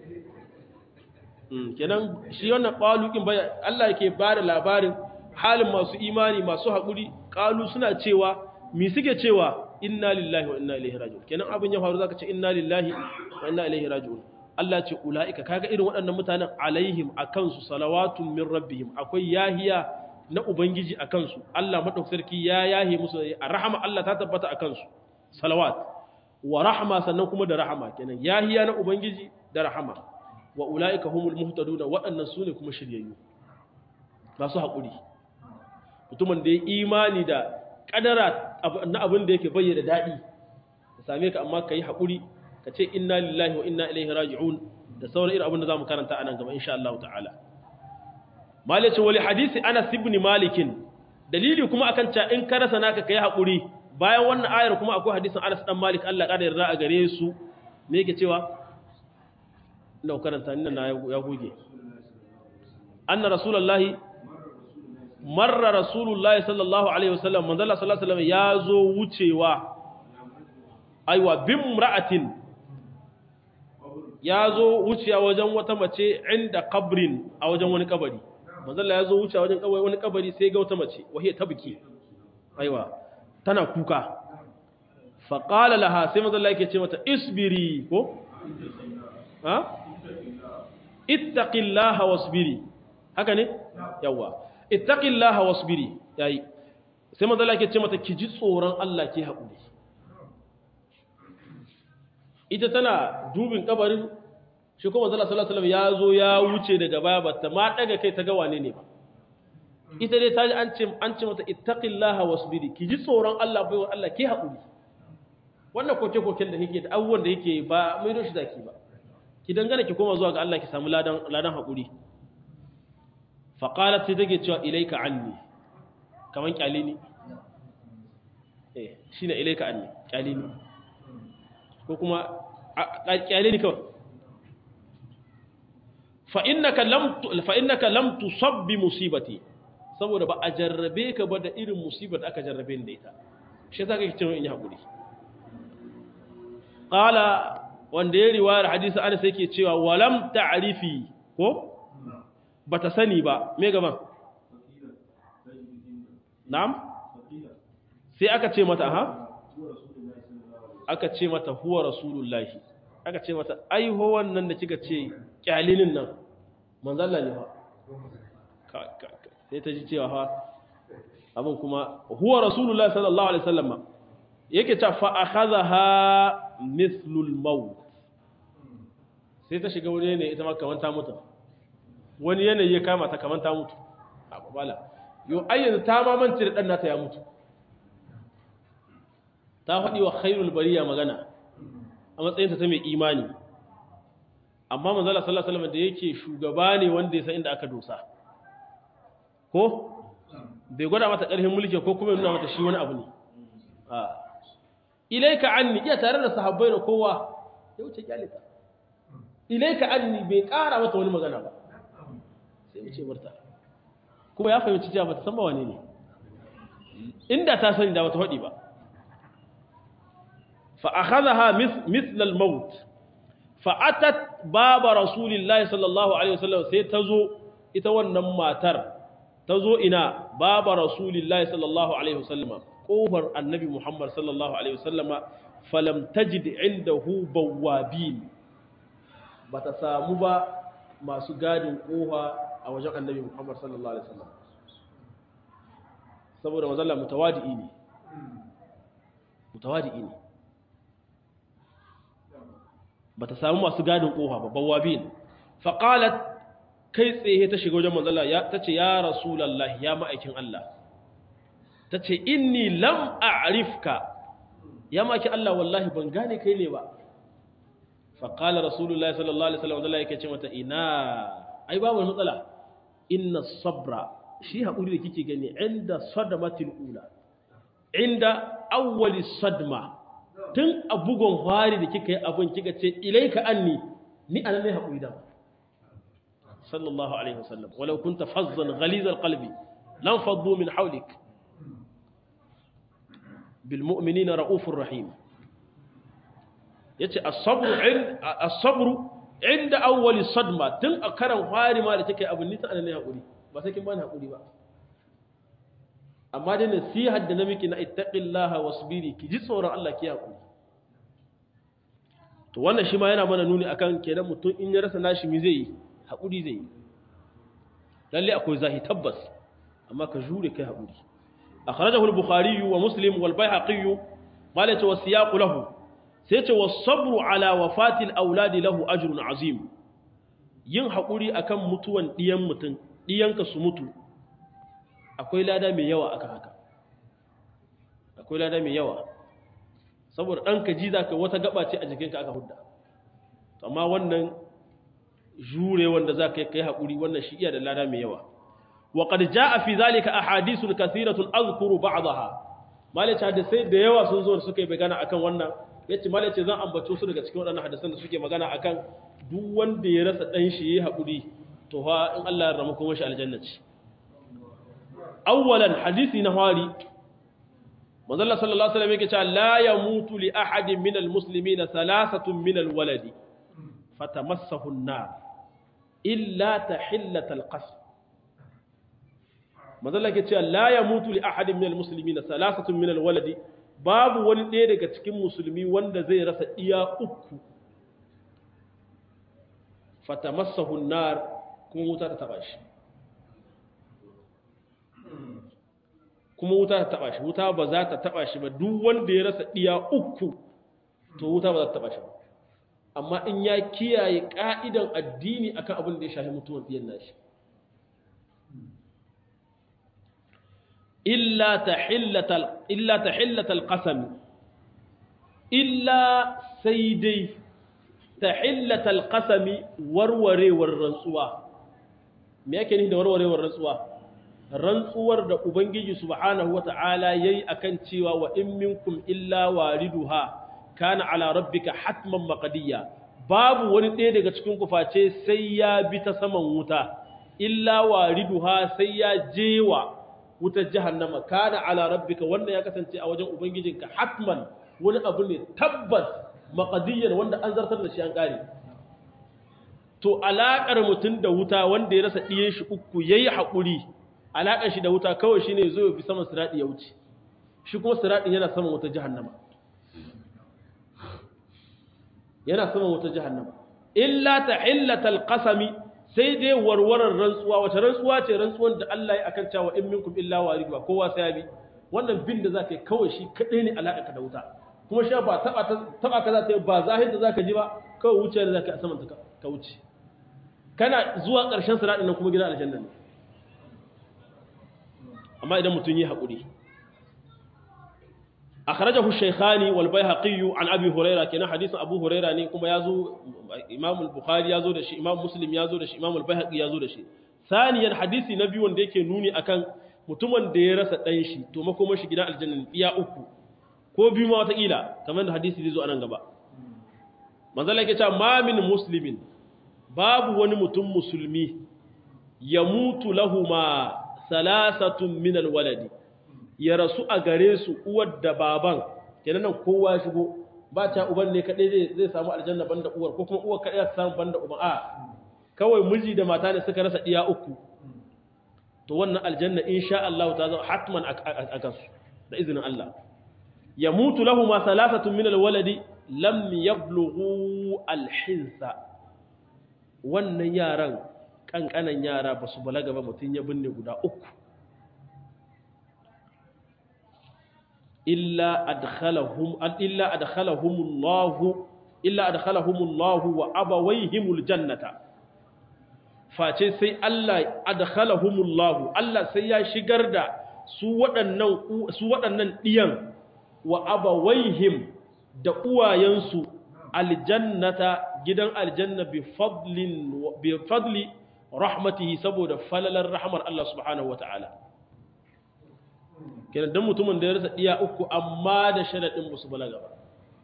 kenan shi wannan qalu kin baya Allah yake ba da labarin halin masu imani masu haƙuri qalu suna cewa mi suke cewa inna lillahi wa inna ilaihi raji'un kenan abin ya faru zaka ce inna lillahi wa inna ilaihi raji'un Allah ce ulaika kaga irin waɗannan mutanen alaihim akan su salawatun min rabbihim akwai yahiya na ubangiji akan su Allah madaukakin sarki ya yahe musu a rahama Allah ta tabbata akan su salawat wa rahma sannan kuma da rahama kenan yahiya na ubangiji da rahama wa ulaika humul muhtaduna waɗannan sune kuma shiryayyu masu haƙuri mutumin da ya imani da kadara na abin da yake bayyana daɗi ka same ka amma ka yi haƙuri ka ce inna lillahi wa inna ilaihi raji'un da sauran irin abin da za mu karanta a nan gaba insha Allah ta'ala malicin wali hadisi anas ibn malikin dalili kuma akan ca in ka rasa naka kai haƙuri bayan wannan ayar kuma akwai hadisin anas dan malik Allah ƙara yarda a gare su me yake cewa ina karanta ni na ya goge anna rasulullahi marra rasulullahi sallallahu alaihi wasallam manzo Allah sallallahu alaihi wasallam ya zo wucewa aiwa bin ra'atin ya zo wucewa wajen wata mace inda kabrin a wajen wani kabari manzo Allah ya zo wucewa wajen kabari wani kabari sai ga wata mace wahiya tabki aiwa tana kuka fa qala laha sai manzo Allah yake ce mata isbiri ko ha ittaqillaha wasbiri haka ne yawa ittaqillaha wasbiri yayi sai manzo Allah ke ce mata ki ji tsoron Allah ki haƙuri ita tana dubin kabarin shi kuma manzo sallallahu alaihi wasallam ya zo ya wuce daga baya bata ma daga kai ta ga wane ne ba ita dai ta ji an ce an ce mata ittaqillaha wasbiri ki ji tsoron Allah bai Allah ki haƙuri wannan koke koken da kike da abubuwan da yake ba mai doshi zaki ba ki dangana ki koma zuwa ga Allah ki samu ladan ladan haƙuri fa qalat sai take cewa ilaika anni kaman kyale ni eh shine ilaika anni kyale ni ko kuma kyale ni kawai fa innaka lam fa innaka lam tusab bi musibati saboda ba a jarrabe ka ba da irin musibar da aka jarrabe ni da ita shi yasa kake cewa in yi hakuri qala wanda ya riwayar hadisi Anas yake cewa walam ta'rifi ko bata sani ba me gaban na'am sai aka ce mata ha aka ce mata huwa rasulullahi aka ce mata ai ho wannan da kika ce kyalinin nan manzo Allah ne fa sai ta ji cewa fa abin kuma huwa rasulullahi sallallahu alaihi wasallam yake ta fa akhadha mithlul maut sai ta shiga wani ne ita ma kamar ta mutu wani yanayi ya kama ta kamar ta mutu a babala yau ayyanzu ta mamanci da ɗan nata ya mutu ta faɗi wa khairul bariya magana a matsayinta ta mai imani amma manzala sallallahu alaihi wasallam da yake shugaba ne wanda ya san inda aka dosa ko bai gwada mata ƙarfin mulki ko kuma nuna mata shi wani abu ne ilaika anni iya tare da sahabbai da kowa ya wuce kyalita ilaika anni bai ƙara mata wani magana ba sai wuce barta kuma ya fahimci cewa bata san ba wane ne inda ta sani da bata faɗi ba fa akhadha mithla al-maut fa atat baba rasulillahi sallallahu alaihi wasallam sai tazo ita wannan matar tazo ina baba rasulillahi sallallahu alaihi wasallam kofar annabi muhammad sallallahu alaihi wasallama falam tajid indahu bawabin bata samu ba masu gadin kofa a wajen annabi Muhammad sallallahu Alaihi wasallam saboda mazalla mutawadi'i ne mutawadi'i ne ba ta samu masu gadin ƙofa babban wabin faƙalat kai tsaye ta shiga wajen mazalla ta ce ya rasulallah ya ma'aikin Allah ta ce inni lam a'rifka ya ma'aikin Allah wallahi ban gane kai ne ba faƙalar rasulullah sallallahu alaihi wasallam zalla yake ce mata ina ai babu matsala inna sabra shi haƙuri da kike gani inda sadamatil ula inda awwali sadma tun a bugon fari da kika yi abin kika ce ilaika anni ni anan ne haƙuri da sallallahu alaihi wasallam walau kunta fazzan ghalizal qalbi lam faddu min hawlik bil mu'minina raufur rahim yace as-sabru as-sabru inda awwali sadma tun a karan fari ma da take abin nita anan ne haƙuri ba sai kin bani haƙuri ba amma dai nasihar da na miki na ittaqillaha wasbiri ki ji tsoron Allah ki haƙuri to wannan shi ma yana mana nuni akan kenan mutum in ya rasa nashi mi zai yi haƙuri zai yi lalle akwai zahi tabbas amma ka jure kai haƙuri akhrajahu al-bukhari wa muslim wal baihaqi malaka wa siyaqu lahu sai ce was-sabru ala wafati al-aulad lahu ajrun azim yin haƙuri akan mutuwan diyan mutum diyanka su mutu akwai lada mai yawa akan haka akwai lada mai yawa saboda ɗanka ji za ka wata gaba ce a jikinka aka hudda amma wannan jure wanda za ka yi haƙuri wannan shi iya da lada mai yawa wa qad jaa fi zalika ahadithun kathiratun azkuru ba'daha malaci hadisai da yawa sun zo da suka yi magana akan wannan yace malaci zan ambato su daga cikin waɗannan hadisan da suke magana akan duk wanda ya rasa dan shi yayi haƙuri to fa in Allah ya rama kuma shi aljanna ce awwalan hadisi na hari manzalla sallallahu alaihi wasallam yake cewa la yamutu li ahadin minal muslimina thalathatun minal waladi fatamassahu an-nar illa tahillat al-qasr manzalla yake cewa la yamutu li ahadin minal muslimina thalathatun minal waladi babu wani ɗaya daga cikin musulmi wanda zai rasa iya uku fatamassahu an-nar kuma wuta ta taba shi kuma wuta ta taba shi wuta ba za ta taba shi ba duk wanda ya rasa diya uku to wuta ba za ta taba shi ba amma in ya kiyaye ka'idan addini akan abin da ya shafi mutuwar diyan nashi illa tahillatal illa tahillatal qasam illa sai dai tahillatal qasami warwarewar rantsuwa me yake ni da warwarewar rantsuwa rantsuwar da ubangiji subhanahu wata'ala yayi akan cewa wa in minkum illa wariduha kana ala rabbika hatman maqdiya babu wani ɗaya daga cikin ku face sai ya bi ta saman wuta illa wariduha sai ya jewa wutar jahannama kana ala rabbika wannan ya kasance a wajen ubangijinka hatman wani abu ne tabbas maqdiyan wanda an zartar da shi an kare to alaƙar mutum da wuta wanda ya rasa ɗiyan shi uku ya yi haƙuri alaƙar shi da wuta kawai shi ne zo ya fi saman siraɗi ya wuce shi kuma siraɗin yana saman wuta jihannama yana saman wuta jihannama illa ta illatal qasami sai dai warwarar rantsuwa wace rantsuwa ce rantsuwan da Allah ya akan cewa in minkum illa waridwa kowa sai ya bi wannan bin da zaka yi kawai shi kadai ne alaƙa da wuta kuma shi ba taba taba ka za ta yi ba zahir da zaka ji ba kawai wuce da zaka yi a saman ta ka wuce kana zuwa ƙarshen siraɗin nan kuma gidan aljanna ne amma idan mutum yi haƙuri akhrajahu shaykhani wal bayhaqi an abi huraira kenan hadisin abu huraira ne kuma yazo imam al-bukhari yazo da shi imam muslim yazo da shi imam al-bayhaqi yazo da shi saniyan hadisi na biyu wanda yake nuni akan mutumin da ya rasa dan shi to makoma shi gidan aljanna ne iya uku ko biyu ma wata kila kamar da hadisi zai zo anan gaba manzala yake cewa ma min muslimin babu wani mutum musulmi ya mutu lahuma salasatun min alwaladi ya rasu a gare su uwar da baban kenan nan kowa shigo ba ta uban ne kadai zai zai samu aljanna banda uwar ko kuma uwar kadai ta samu banda uban a kawai miji da mata ne suka rasa iya uku to wannan aljanna insha Allah ta zama hatman a kansu da izinin Allah ya mutu lahuma salasatun min alwaladi lam yablughu alhinsa wannan yaran kankanan yara ba su balaga ba mutum ya binne guda uku illa adkhalahum illa adkhalahumullahu illa adkhalahumullahu wa abawayhimul jannata face sai Allah adkhalahumullahu Allah sai ya shigar da su waɗannan su waɗannan diyan wa abawayhim da uwayensu aljannata gidan aljanna bi fadlin bi fadli rahmatihi saboda falalar rahmar Allah subhanahu wataala kenan dan mutumin da ya rasa iya uku amma da sharadin musu balaga ba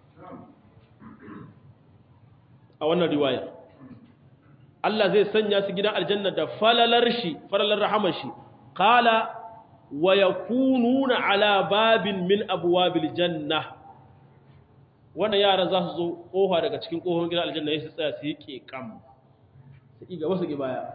a wannan riwaya Allah zai sanya su gidan aljanna da falalar shi falalar rahmar shi qala wa yakununa ala babin min abwabil janna wannan yaran za su zo kofa daga cikin kofar gidan aljanna ya su tsaya su yi kekam su ƙi gaba su ƙi baya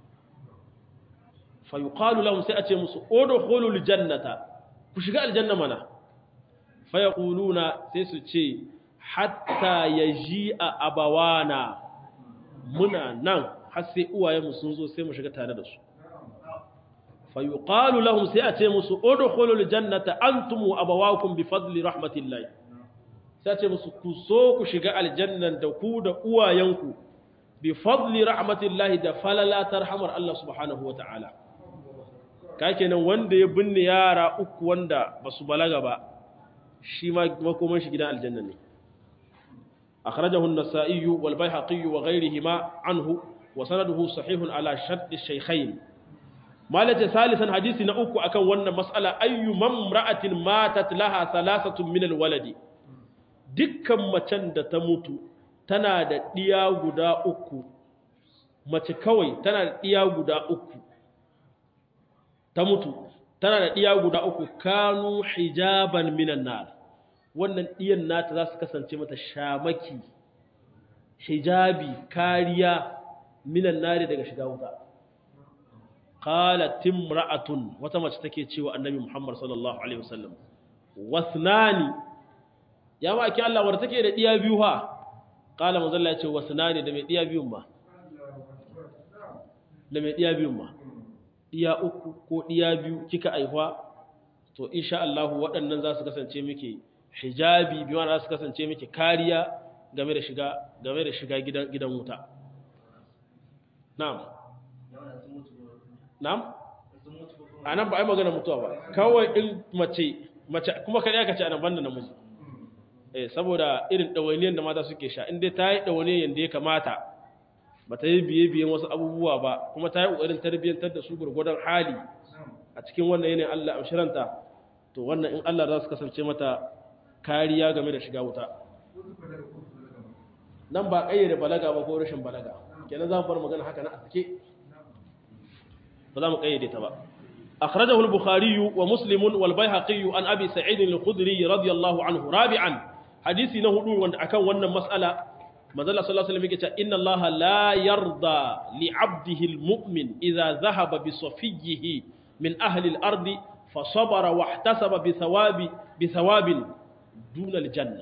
fa yuqalu lahum sai a ce musu udkhulul jannata ku shiga aljanna mana fa yaquluna sai su ce hatta yaji'a abawana muna nan har sai uwayenmu sun zo sai mu shiga tare da su fa yuqalu lahum sai a ce musu udkhulul jannata antum wa abawakum bi fadli rahmatillahi sai ce musu ku so ku shiga aljannan da ku da uwayenku bi fadli rahmatillahi da falala tarhamar Allah subhanahu wa ta'ala ka kenan wanda ya binne yara uku wanda ba su balaga ba shi ma makoman shi gidan aljanna ne akhrajahu an-nasa'i wal bayhaqi wa ghayrihima anhu wa sanaduhu sahihun ala shart ash-shaykhayn malaje salisan hadisi na uku akan wannan mas'ala ayyu mamra'atin matat laha thalathatun min al-waladi dukkan macen da ta mutu tana da ɗiya guda uku mace kawai tana da ɗiya guda uku ta mutu tana da ɗiya guda uku kanu hijaban minan nar wannan ɗiyan nata za su kasance mata shamaki hijabi kariya minan nari daga shiga wuta qalat imra'atun wata mace take cewa annabi Muhammad sallallahu alaihi wasallam wasnani ya ma ake Allah wadda take da ɗiya biyu ha ƙala mazalla ya ce wasu na ne da mai ɗiya biyun ma da mai ɗiya biyun ma ɗiya uku ko ɗiya biyu kika aihuwa to insha Allah waɗannan za su kasance miki hijabi bi za su kasance miki kariya game da shiga game da shiga gidan gidan wuta na'am na'am anan ba ai magana mutuwa ba kawai in mace mace kuma kare aka ce anan banda namiji eh saboda irin dawainiyan da mata suke sha in dai ta yi dawainiyan yanda ya kamata ba ta yi biye biyen wasu abubuwa ba kuma ta yi kokarin tarbiyyantar da su gurgurdan hali a cikin wannan yanayin Allah amshiranta to wannan in Allah za su kasance mata kariya game da shiga wuta nan ba kayyade balaga ba ko rashin balaga kenan za mu bar magana haka na a sake ba za mu kayyade ta ba أخرجه البخاري ومسلم والبيهقي عن أبي سعيد الخدري رضي الله عنه رابعا حديثي نهدو وان أكون وانا مسألة ماذا الله صلى الله عليه وسلم يقول إن الله لا يرضى لعبده المؤمن إذا ذهب بصفيه من أهل الأرض فصبر واحتسب بثواب بثواب دون الجنة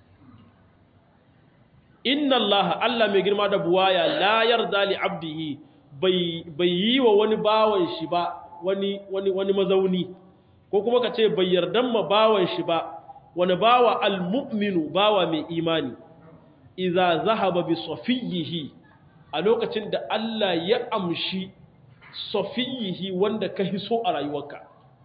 إن الله ألا مجر ما دبوايا لا يرضى لعبده بي بي ونباوي شبا wani wani wani mazauni ko kuma ka ce bai yardan ma bawan shi ba wani bawa almu'minu bawa mai imani idza zahaba bi safiyihi a lokacin da Allah ya amshi safiyihi wanda ka hiso a rayuwarka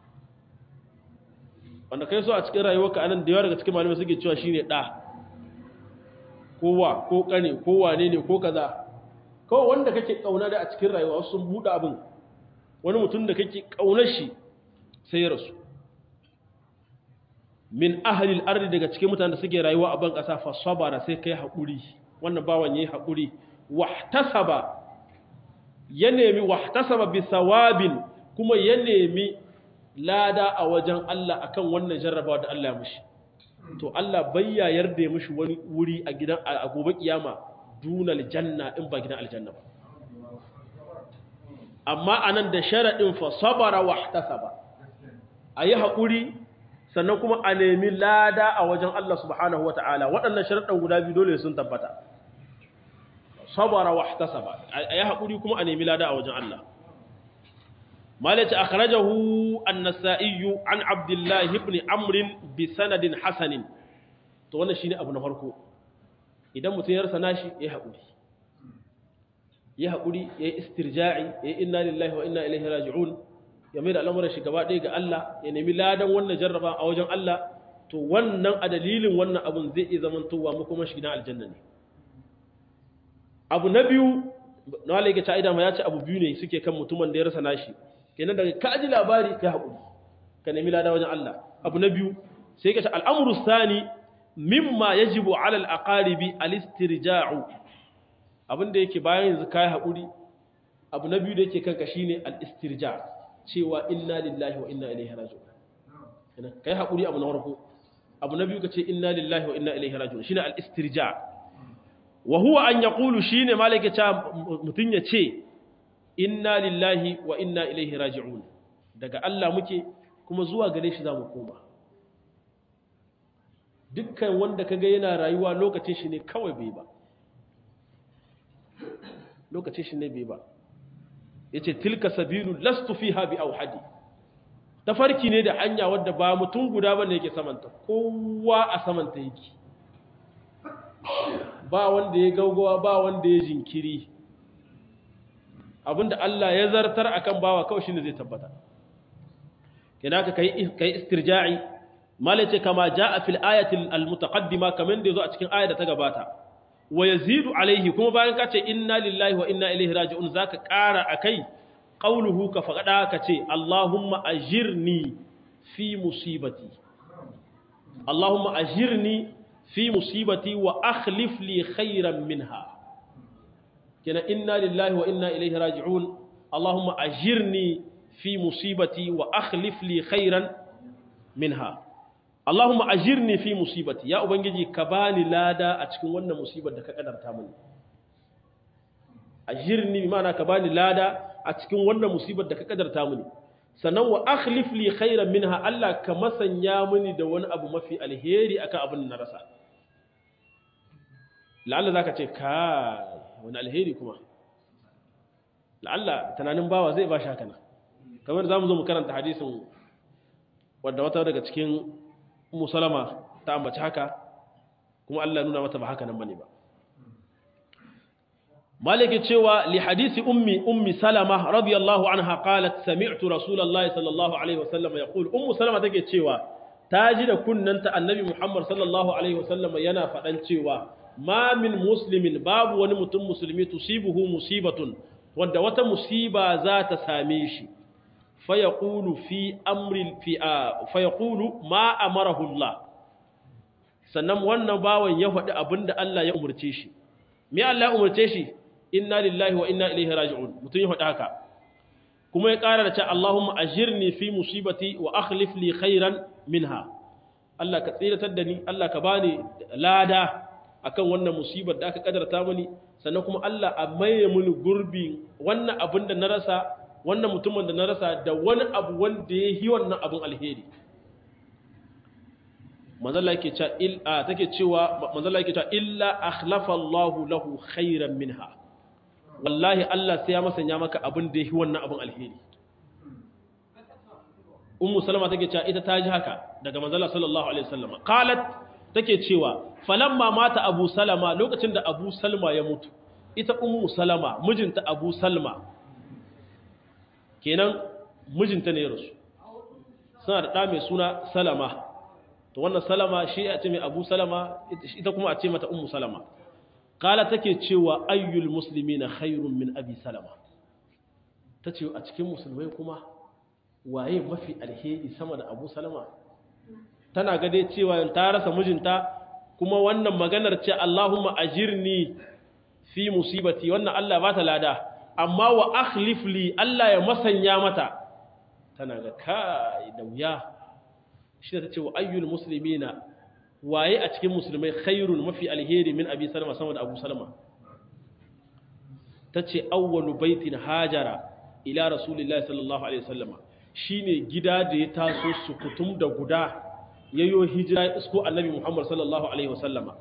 wanda ka hiso a cikin rayuwarka anan da yawa daga cikin malamai suke cewa shine da kowa ko kane ko wane ne ko kaza kawai wanda kake kauna da a cikin rayuwa sun buɗe abin wani mutum da kake ƙaunar shi sai ya rasu min ahalil ardi daga cikin mutanen da suke rayuwa a ban ƙasa fa sabara sai kai haƙuri wannan bawan yayi haƙuri wahtasaba ya nemi wahtasaba bi thawabin kuma ya nemi lada a wajen Allah akan wannan jarrabawa da Allah ya mishi to Allah bayya yarda ya mishi wani wuri a gidan a gobe kiyama dunal janna in ba gidan aljanna ba amma anan da sharaɗin fa sabara wa ihtasaba ayi haƙuri sannan kuma a nemi lada a wajen Allah subhanahu wata'ala waɗannan sharaɗin guda biyu dole sun tabbata sabara wa ihtasaba ayi haƙuri kuma a nemi lada a wajen Allah malaka akhrajahu an-nasa'i an abdullah ibn amr bi sanadin hasanin to wannan shine abu na farko idan mutum ya rasa nashi ya haƙuri ya haƙuri ya yi istirja'i ya yi inna lillahi wa inna ilaihi raji'un ya mai da al'amuran shi gaba ɗaya ga Allah ya nemi ladan wannan jarraba a wajen Allah to wannan a dalilin wannan abun zai iya zaman towa mu kuma shi gidan aljanna ne abu na biyu na wale ga ta'ida ma ya ce abu biyu ne suke kan mutumin da ya rasa nashi kenan daga ka ji labari kai haƙuri ka nemi ladan wajen Allah abu na biyu sai ka ce al'amuru sani mimma yajibu ala al-aqaribi al-istirja'u abin da yake bayan yanzu kai haƙuri abu na biyu da yake kanka shine al-istirja cewa inna lillahi wa inna ilaihi raji'un kai haƙuri abu na farko abu na biyu kace inna lillahi wa inna ilaihi raji'un shine al-istirja wa huwa an yaqulu shine malaka ta mutun ya ce inna lillahi wa inna ilaihi raji'un daga Allah muke kuma zuwa gare shi zamu koma dukkan wanda kaga yana rayuwa lokacin shi ne kawai bai ba lokacin shi ne bai ba yace tilka sabilu lastu fiha bi auhadi tafarki ne da hanya wadda ba mutum guda bane yake samanta kowa a samanta yake ba wanda ya gaugawa ba wanda ya jinkiri abinda Allah ya zartar akan bawa kawai shine zai tabbata kina ka kai kai istirja'i malace kama jaa fil ayati al mutaqaddima kaman da yazo a cikin ayar da ta gabata wa yazidu alaihi kuma bayan ka ce inna lillahi wa inna ilaihi raji'un zaka ƙara akai qauluhu ka faqada ka ce allahumma ajirni fi musibati allahumma ajirni fi musibati wa akhlif li khairan minha kina inna lillahi wa inna ilaihi raji'un allahumma ajirni fi musibati wa akhlif li khairan minha Allahumma ajirni fi musibati ya ubangiji ka bani lada a cikin wannan musibar da ka kadarta mini ajirni ma'ana ka bani lada a cikin wannan musibar da ka kadarta mini sannan wa akhlif li khairan minha Allah ka masanya mini da wani abu mafi alheri akan abin na rasa la'alla zaka ce ka wani alheri kuma la'alla tunanin bawa zai ba shi haka kamar zamu zo mu karanta hadisin wadda wata daga cikin musalama ta ambaci haka kuma Allah nuna mata ba haka nan bane ba maliki cewa li hadisi ummi ummi salama radiyallahu anha qalat sami'tu rasulullahi sallallahu alaihi wasallam yaqul ummu salama take cewa ta ji da kunnanta annabi muhammad sallallahu alaihi wasallam yana fadan cewa ma min muslimin babu wani mutum musulmi tusibuhu musibatun wanda wata musiba za ta same shi fayaqulu fi amri fi fayaqulu ma amarahu Allah sannan wannan bawan ya faɗi abinda Allah ya umurce shi me Allah ya umurce shi inna lillahi wa inna ilaihi raji'un mutum ya faɗi haka kuma ya ƙara da cewa Allahumma ajirni fi musibati wa akhlif li khairan minha Allah ka tsiratar da ni Allah ka bani lada akan wannan musibar da aka kadarta mani sannan kuma Allah a maye mini gurbi wannan abin da na rasa wannan mutumin da na rasa da wani abu wanda ya yi wannan abin alheri manzala yake cewa il a take cewa manzala yake cewa illa akhlafa Allahu lahu khairan minha wallahi Allah sai ya masanya maka abin da yi wannan abin alheri ummu salama take cewa ita ta ji haka daga manzala sallallahu alaihi wasallam qalat take cewa falamma mata abu salama lokacin da abu salma ya mutu ita ummu salama mijinta abu salma kenan mijinta ne ya rasu suna da ɗa mai suna salama to wannan salama shi a ce mai abu salama ita kuma a ce mata ummu salama kala take cewa ayyul musulmi na khairun min abi salama ta ce a cikin musulmai kuma waye mafi alheri sama da abu salama tana gade cewa ta rasa mijinta kuma wannan maganar ce Allahumma ajirni fi musibati wannan Allah ba ta lada amma wa akhlif li Allah ya masanya mata tana ga kai da wuya shi ta ce wa ayyul muslimina waye a cikin musulmai khairun mafi alheri min abi salama sama da abu salama ta ce awwalu baitin hajara ila rasulillahi sallallahu alaihi wasallama shine gida da ya taso su kutum da guda yayyo hijira isko annabi muhammad sallallahu alaihi wasallama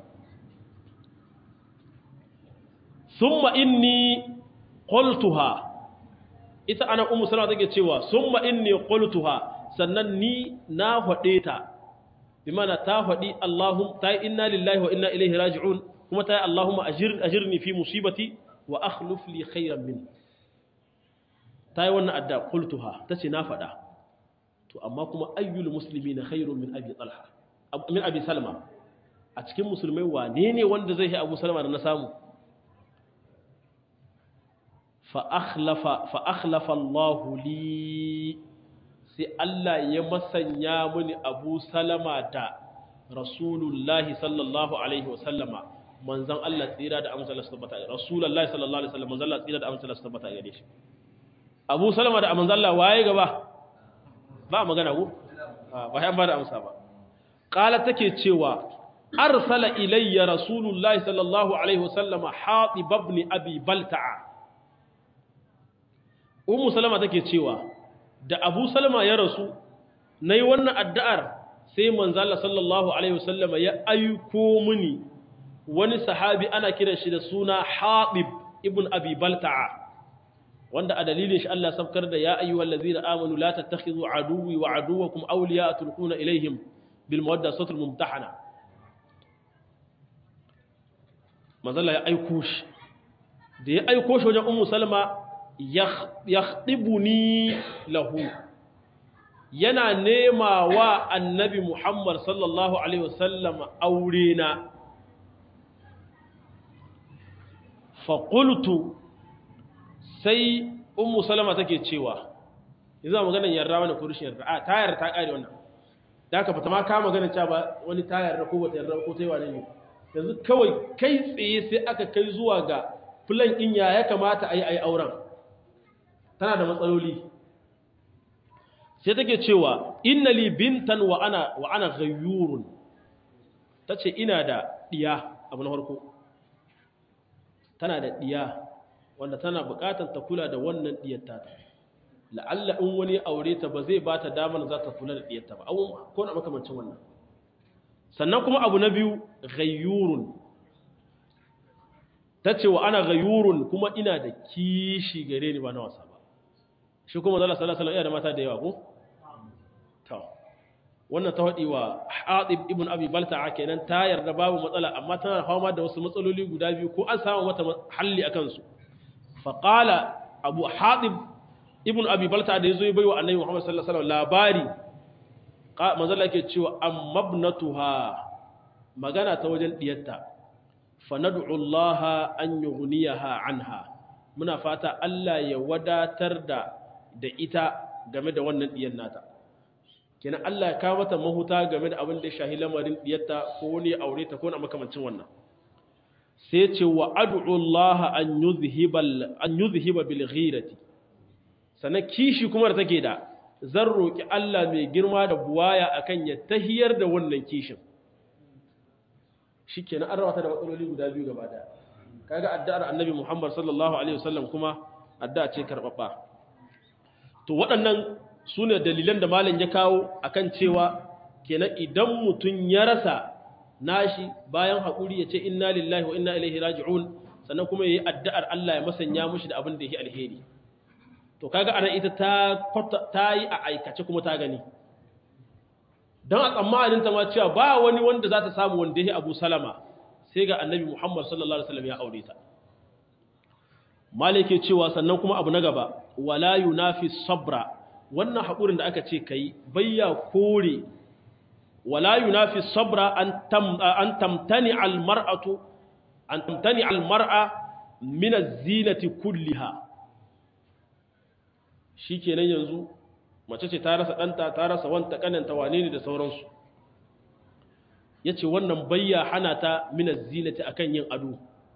summa inni qultuha ita ana ummu salama take cewa summa inni qultuha sannan ni na hade ta bi mana ta hadi allahum ta inna lillahi wa inna ilaihi raji'un kuma ta allahumma ajir ajirni fi musibati wa akhlif li khayran min ta yi wannan adda qultuha tace na fada to amma kuma ayyul muslimina khairun min abi talha min abi salma a cikin musulmai wane ne wanda zai yi abu salma da na samu fa'akhlafa Allah li sai Allah ya masanya mini abu salama da rasulullahi sallallahu alaihi wasallama manzan Allah tsira da amsala su tabbata rasulullahi sallallahu alaihi wasallam manzan Allah tsira da amsala su tabbata gare shi abu salama da manzan Allah waye gaba ba magana ko ba yan ba da amsa ba qala take cewa arsala ilayya rasulullahi sallallahu alaihi wasallama hatib ibn abi balta'a Ummu Salama take cewa da Abu Salama ya rasu nayi wannan addu'ar sai manzo Allah sallallahu alaihi wasallama ya aiko mini wani sahabi ana kiran shi da suna Habib ibn Abi Balta'a wanda a dalilin shi Allah sabkar da ya ayyuhal ladzina amanu la tattakhidhu aduwwi wa aduwwakum awliya'a tulquna ilaihim bil mawadda satul mumtahana manzo Allah ya aiko shi da ya aiko shi wajen Ummu Salama yakhdibuni lahu yana nema wa annabi Muhammad sallallahu alaihi wasallam aure na fa qultu sai ummu salama take cewa yanzu magana yarda wani ko rushin yarda a ta yarda ta kare wannan da ka fata ma ka magana cewa ba wani ta yarda ko bata yarda ko ta yi wane ne yanzu kawai kai tsaye sai aka kai zuwa ga plan ɗin ya ya kamata a yi a yi auren tana da matsaloli sai take cewa inna li bintan wa ana wa ana ghayyurun tace ina da diya abu na farko tana da diya wanda tana bukatar ta kula da wannan diyar ta la'alla in wani aure ta ba zai ba ta damar za ta kula da diyar ta ba ko na makamancin wannan sannan kuma abu na biyu ghayyurun tace wa ana ghayyurun kuma ina da kishi gare ni ba na wasa ba shi kuma zala sallallahu alaihi da mata da yawa ko to wannan ta faɗi wa Hatib ibn Abi Balta'a kenan ta yarda babu matsala amma tana fama da wasu matsaloli guda biyu ko an samu mata halli akan su fa qala Abu Hatib ibn Abi Balta'a da yazo ya baiwa Annabi Muhammad sallallahu alaihi wasallam labari manzo Allah yake cewa ammabnatuha magana ta wajen diyarta fa nad'u Allah an yughniyaha anha muna fata Allah ya wadatar da da ita game da wannan diyar nata kenan Allah ya kawo mata mahuta game da abin da ya shahi lamarin diyarta ko wani aure ta ko na makamancin wannan sai ce wa ad'u Allah an yuzhiba an yuzhiba bil ghirati sanan kishi kuma da take da zan roki Allah mai girma da buwaya akan ya tahiyar da wannan kishin shikenan an rawata da matsaloli guda biyu gaba daya kaga addu'ar Annabi Muhammad sallallahu alaihi wasallam kuma addu'a ce karbabba to waɗannan su ne dalilan da malam ya kawo akan cewa kenan idan mutum ya rasa nashi bayan haƙuri ya ce inna lillahi wa inna ilaihi raji'un sannan kuma ya yi addu'ar Allah ya masanya mushi da abin da ya alheri to kaga anan ita ta ta yi a aikace kuma ta gani don a tsammanin ta ma cewa ba wani wanda za ta samu wanda ya abu salama sai ga annabi muhammad sallallahu alaihi wasallam ya aure ta malike cewa sannan kuma abu na gaba wala yunafi sabra wannan haƙurin da aka ce kai bayya kore wala yunafi sabra an tam an tamtani al mar'atu an tamtani al mar'a min az-zinati kulliha shikenan yanzu mace ce ta rasa danta ta rasa wanta kananta wane ne da sauransu yace wannan bayya hana ta min az-zinati akan yin ado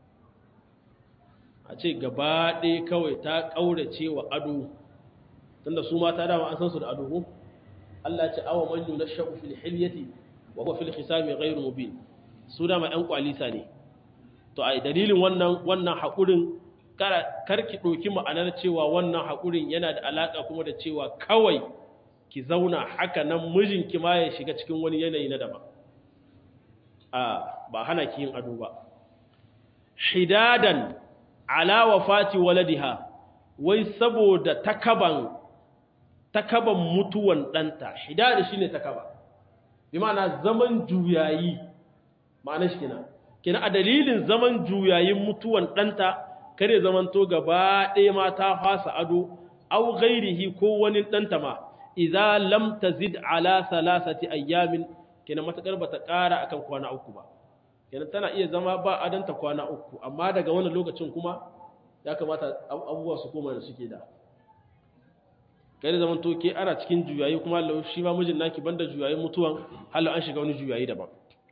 a ce gaba ɗaya kawai ta ƙaurace wa ado tunda su mata dama an san su da ado ko Allah ce awa man yunashu fil hilyati wa huwa fil khisami ghayr mubin su dama ƴan kwalisa ne to ai dalilin wannan wannan hakurin karki ɗauki ma'anar cewa wannan hakurin yana da alaka kuma da cewa kawai ki zauna haka nan mijinki ma ya shiga cikin wani yanayi na daban a ba hana ki yin ado ba hidadan ala wafati waladiha wai saboda takaban takaban mutuwan ɗanta hidada shine takaba bi ma'ana zaman juyayi ma'ana shi kenan kenan a dalilin zaman juyayin mutuwan ɗanta kare zamanto gaba ɗaya ma ta fasa ado au ghairihi ko wani ɗanta ma idza lam tazid ala salasati ayyamin kenan matakar bata ƙara akan kwana uku ba kenan tana iya zama ba adanta kwana uku amma daga wannan lokacin kuma ya kamata abubuwa su koma da suke da kai zaman to ke ana cikin juyayi kuma Allah shi ma mijin naki banda juyayin mutuwan halu an shiga wani juyayi daban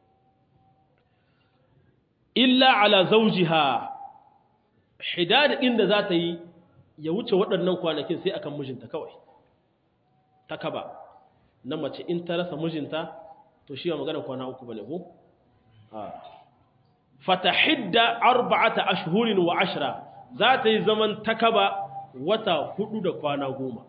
illa ala zawjiha hidad inda za ta yi ya wuce waɗannan kwanakin sai akan mijinta kawai ta kaba na mace in ta rasa mijinta to shi ba magana kwana uku bane ko fatahidda arba'ata ashhurin wa ashra za ta yi zaman takaba wata hudu da kwana goma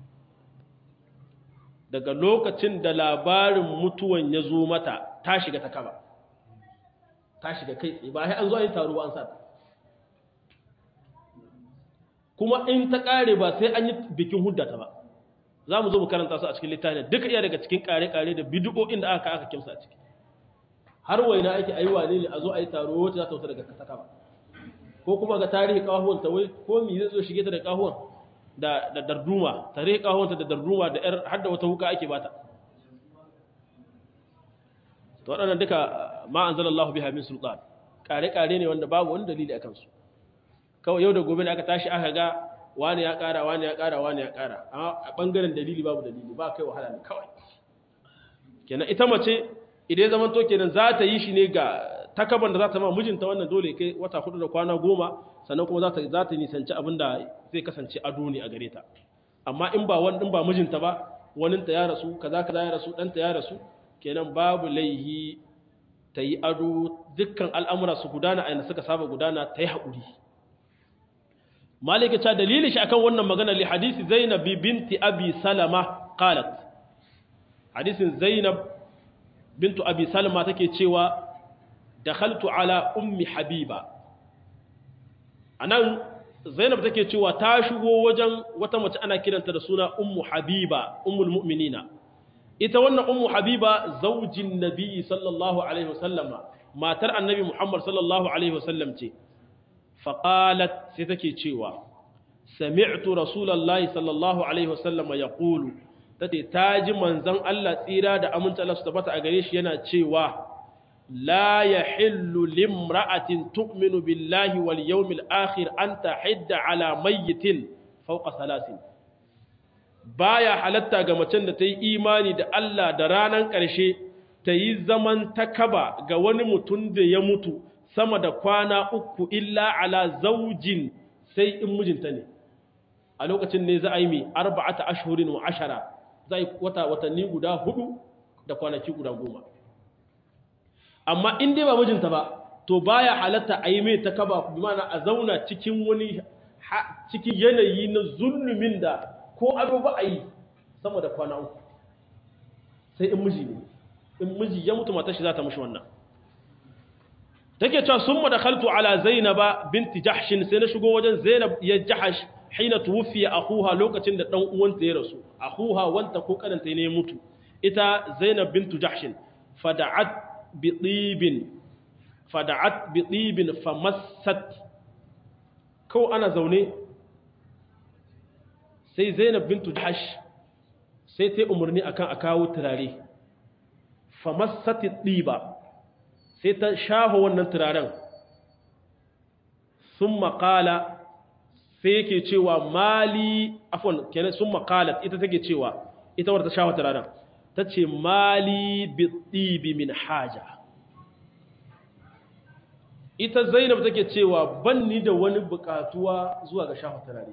daga lokacin da labarin mutuwan ya zo mata ta shiga takaba ta shiga kai tsaye ba sai an zo yin taro an sa ta kuma in ta kare ba sai an yi bikin huddata ba za mu zo mu karanta su a cikin littafin duka iya daga cikin kare-kare da bidiyo'in da aka aka kimsa a ciki har waina ake ayi wane ne a zo a yi taro wacce za ta wuta daga kataka ba ko kuma ga tarihi kahuwan ta wai ko mi zai zo shige ta da kahuwan da da darduma tarihi kahuwan ta da darduma da yar har da wata wuka ake bata to waɗannan duka ma anzalallahu biha min sultan kare-kare ne wanda babu wani dalili akan su kawai yau da gobe ne aka tashi aka ga wani ya ƙara wani ya ƙara wani ya ƙara a ɓangaren dalili babu dalili ba kai wahala ne kawai kenan ita mace idan zaman to kenan za ta yi shi ne ga takaban da za ta ma mijinta wannan dole kai wata hudu da kwana goma sannan kuma za ta za ta nisanci abin da zai kasance ado ne a gare ta amma in ba wani in ba mijinta ba wani ta ya rasu kaza kaza ya rasu ɗanta ya rasu kenan babu laihi ta yi ado dukkan al'amura su gudana a yanda suka saba gudana ta yi haƙuri malika ta dalilin shi akan wannan magana li hadisi zainab binti abi salama qalat hadisin zainab bintu abi salama take cewa dakhaltu ala ummi habiba anan zainab take cewa ta shigo wajen wata mace ana kiranta da suna ummu habiba ummul mu'minina ita wannan ummu habiba zaujin nabi sallallahu alaihi wasallama matar annabi muhammad sallallahu alaihi wasallam ce faqalat sai take cewa sami'tu rasulullahi sallallahu alaihi wasallama yaqulu tace taji manzon Allah tsira da aminta Allah su tabbata a gare shi yana cewa la yahillu limra'atin tu'minu billahi wal yawmil akhir an tahidda ala mayyitin fawqa salasin baya halatta ga macen da ta yi imani da Allah da ranar ƙarshe ta yi zaman takaba ga wani mutum da ya mutu sama da kwana uku illa ala zaujin sai in mijinta ne a lokacin ne za a yi mai arba'ata ashurin wa ashara za a yi wata watanni guda hudu da kwanaki guda goma amma in dai ba mijinta ba to baya halatta a yi mai takaba mana a zauna cikin wani cikin yanayi na zulumin da ko ado ba a yi sama da kwana uku sai in miji ne in miji ya mutu matar shi za ta mushi wannan take cewa sun ma da khaltu ala zainaba binti jahshin sai na shigo wajen zainab ya jahash hina tuwfiya akhuha lokacin da dan uwanta ya rasu akhuha wanta ko karanta ne ya mutu ita zainab bintu jahshin fada'at bi tibin fada'at bi tibin famassat ko ana zaune sai zainab bintu jahash sai ta umarni akan a kawo turare famassati ɗiba sai ta shaho wannan turaren sun makala sai yake cewa mali afon kenan sun makala ita take cewa ita wadda ta shaho turaren ta ce mali bi ɗibi min haja ita zainab take cewa ban ni da wani bukatuwa zuwa ga shaho turare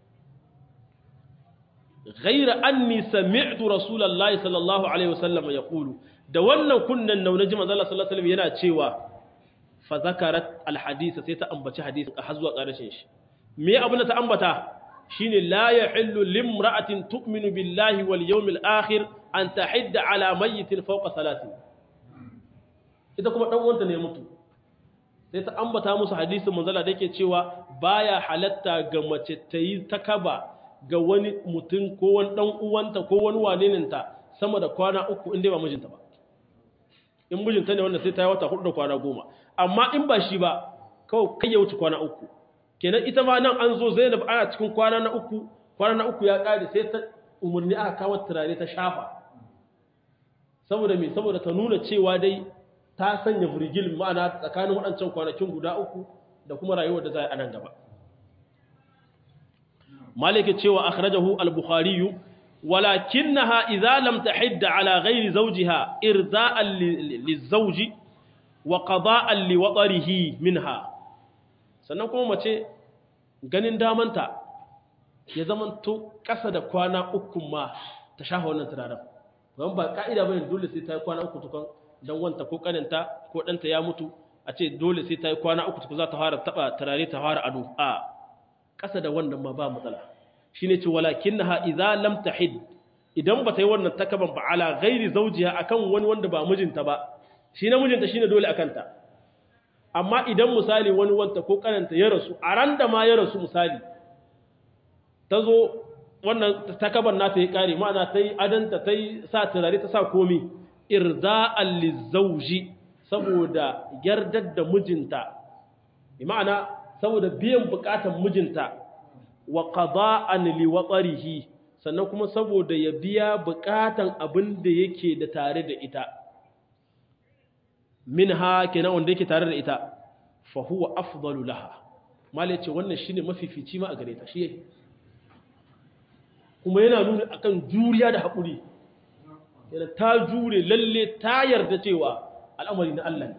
غير أني سمعت رسول الله صلى الله عليه وسلم يقول da wannan kunnan na naji manzo Allah sallallahu alaihi wasallam yana cewa fa zakarat alhadith sai ta ambaci hadisin har zuwa ƙarshen shi me abin da ta ambata shine la yahillu limra'atin tu'minu billahi wal yawmil akhir an tahidda ala mayyitin fawqa salatin ita kuma dan uwanta ne mutu sai ta ambata musu hadisin manzo Allah da yake cewa baya halatta ga mace ta yi takaba ga wani mutum ko wani ɗan uwanta ko wani waneninta sama da kwana uku inda ba mijinta ba in mijinta ne wanda sai ta yi wata hudu da kwana goma amma in ba shi ba kawai kai ya wuce kwana uku kenan ita ma nan an zo zainab ana cikin kwana na uku kwana na uku ya ƙare sai ta umarni aka kawo turare ta shafa saboda me saboda ta nuna cewa dai ta sanya virgil ma'ana tsakanin waɗancan kwanakin guda uku da kuma rayuwar da za a yi a nan gaba مالك تشوى أخرجه البخاري ولكنها إذا لم تحد على غير زوجها إرضاء للزوج وقضاء لوطره منها sannan kuma mace ganin damanta ya zamanto ƙasa da kwana uku ma ta shafa wannan turaren don ba ka'ida bane dole sai ta yi kwana uku tukun don wanta ko kaninta ko ɗanta ya mutu a ce dole sai ta yi kwana uku tukun za ta fara taɓa turare ta fara ado a ƙasa da wannan ma ba matsala shi ne ce walakin na idza lam tahid idan ba ta yi wannan takaban ba ala gairi zaujiya akan wani wanda ba mijinta ba shi na mijinta shine dole akan ta amma idan misali wani wanta ko kananta ya rasu a ran da ma ya rasu misali ta zo wannan takaban nata ya kare ma'ana ta yi adanta ta yi sa turare ta sa komi irda'an lizauji saboda yardar da mijinta ma'ana saboda biyan bukatan mijinta wa qada'an li watsarihi sannan kuma saboda ya biya bukatan abin da yake da tare da ita minha kenan wanda yake tare da ita fa huwa afdalu laha mala yace wannan shine mafifici ma a gare ta shi kuma yana nuna akan juriya da haƙuri yana ta jure lalle ta yarda cewa al'amari na Allah ne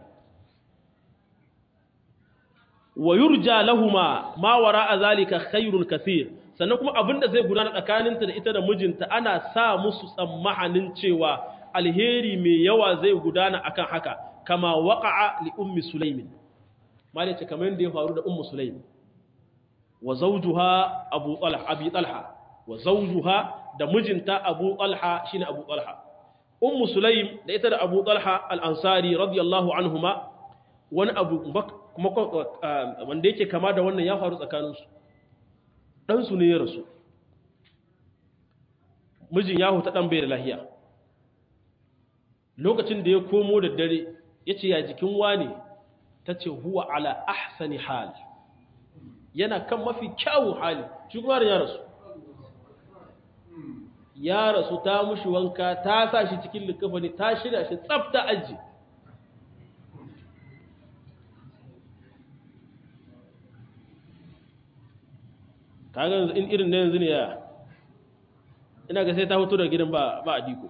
wa yurja lahuma ma wara zalika khairun kaseer sannan kuma abinda zai gudana tsakaninta da ita da mijinta ana sa musu tsammahanin cewa alheri mai yawa zai gudana akan haka kama waqa'a li ummi sulaimin malai ce kamar yadda ya faru da ummu sulaim wa zawjuha abu talha abi talha wa zawjuha da mijinta abu talha shine abu talha ummu sulaim da ita da abu talha al-ansari radiyallahu anhuma wani abu kuma wanda yake kama da wannan ya faru tsakaninsu ɗansu ne ya rasu mijin ya huta ɗan bai da lahiya lokacin da ya komo da dare ya ce ya jikin wane ta ce huwa ala ahsani hal yana kan mafi kyawun hali shi kuma ya rasu ya rasu ta mushi wanka ta sa shi cikin likafani ta shirya shi tsafta aji kaga in irin na yanzu ne ya ina ga sai ta hoto da gidan ba a diko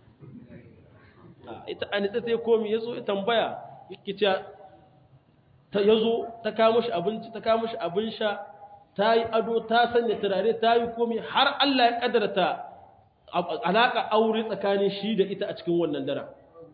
ita an ita sai komi ya zo ya tambaya yake ce ta yazo ta kawo shi abinci ta kawo shi abin sha ta yi ado ta sanya turare ta yi komi har Allah ya kadarta alaka aure tsakanin shi da ita a cikin wannan dara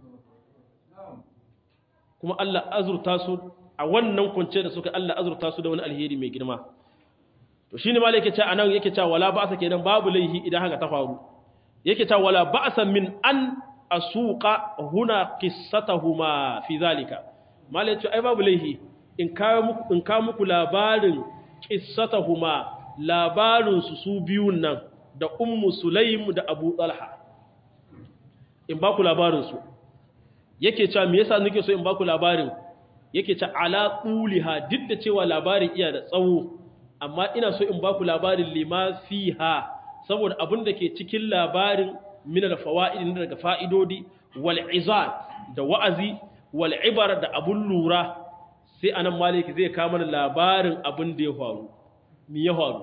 kuma Allah azurta su a wannan kunce da suka Allah azurta su da wani alheri mai girma to shine malai yake cewa anan yake cewa wala ba'sa kenan babu laihi idan haka ta faru yake cewa wala ba'sa min an asuqa huna qissatahuma fi zalika malai ce ai babu laihi in kawo muku in kawo muku labarin qissatahuma labarin su su biyun nan da ummu sulaim da abu talha in ba ku labarin su yake cewa me yasa nake so in ba ku labarin yake cewa ala quliha duk da cewa labarin iya da tsawo amma ina so in ba ku labarin lima fiha saboda abin da ke cikin labarin min al-fawaid daga fa'idodi wal izat da wa'azi wal ibar da abun lura sai anan maliki zai kawo mana labarin abin da ya faru me ya faru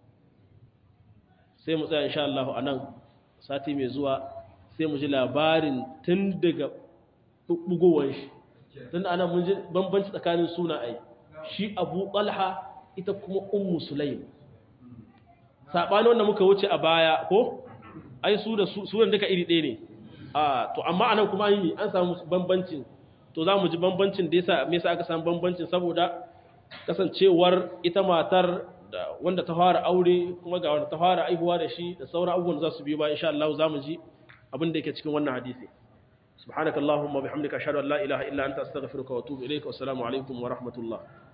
sai mu tsaya insha Allah anan sati mai zuwa sai mu ji labarin tun daga bugowar shi tun anan mun ji bambanci tsakanin sunaye shi Abu Talha ita kuma Ummu Sulaim saɓani wanda muka wuce a baya ko ai su da sunan duka iri ɗaya ne a to amma anan kuma yi an samu bambancin to za mu ji bambancin da yasa me yasa aka samu bambancin saboda kasancewar ita matar da wanda ta fara aure kuma ga wanda ta fara aihuwa da shi da sauran abubuwan da za su biyo ba insha Allah za mu ji abin da yake cikin wannan hadisi سبحانك اللهم وبحمدك أشهد أن لا إله إلا أنت أستغفرك وأتوب إليك والسلام عليكم ورحمة الله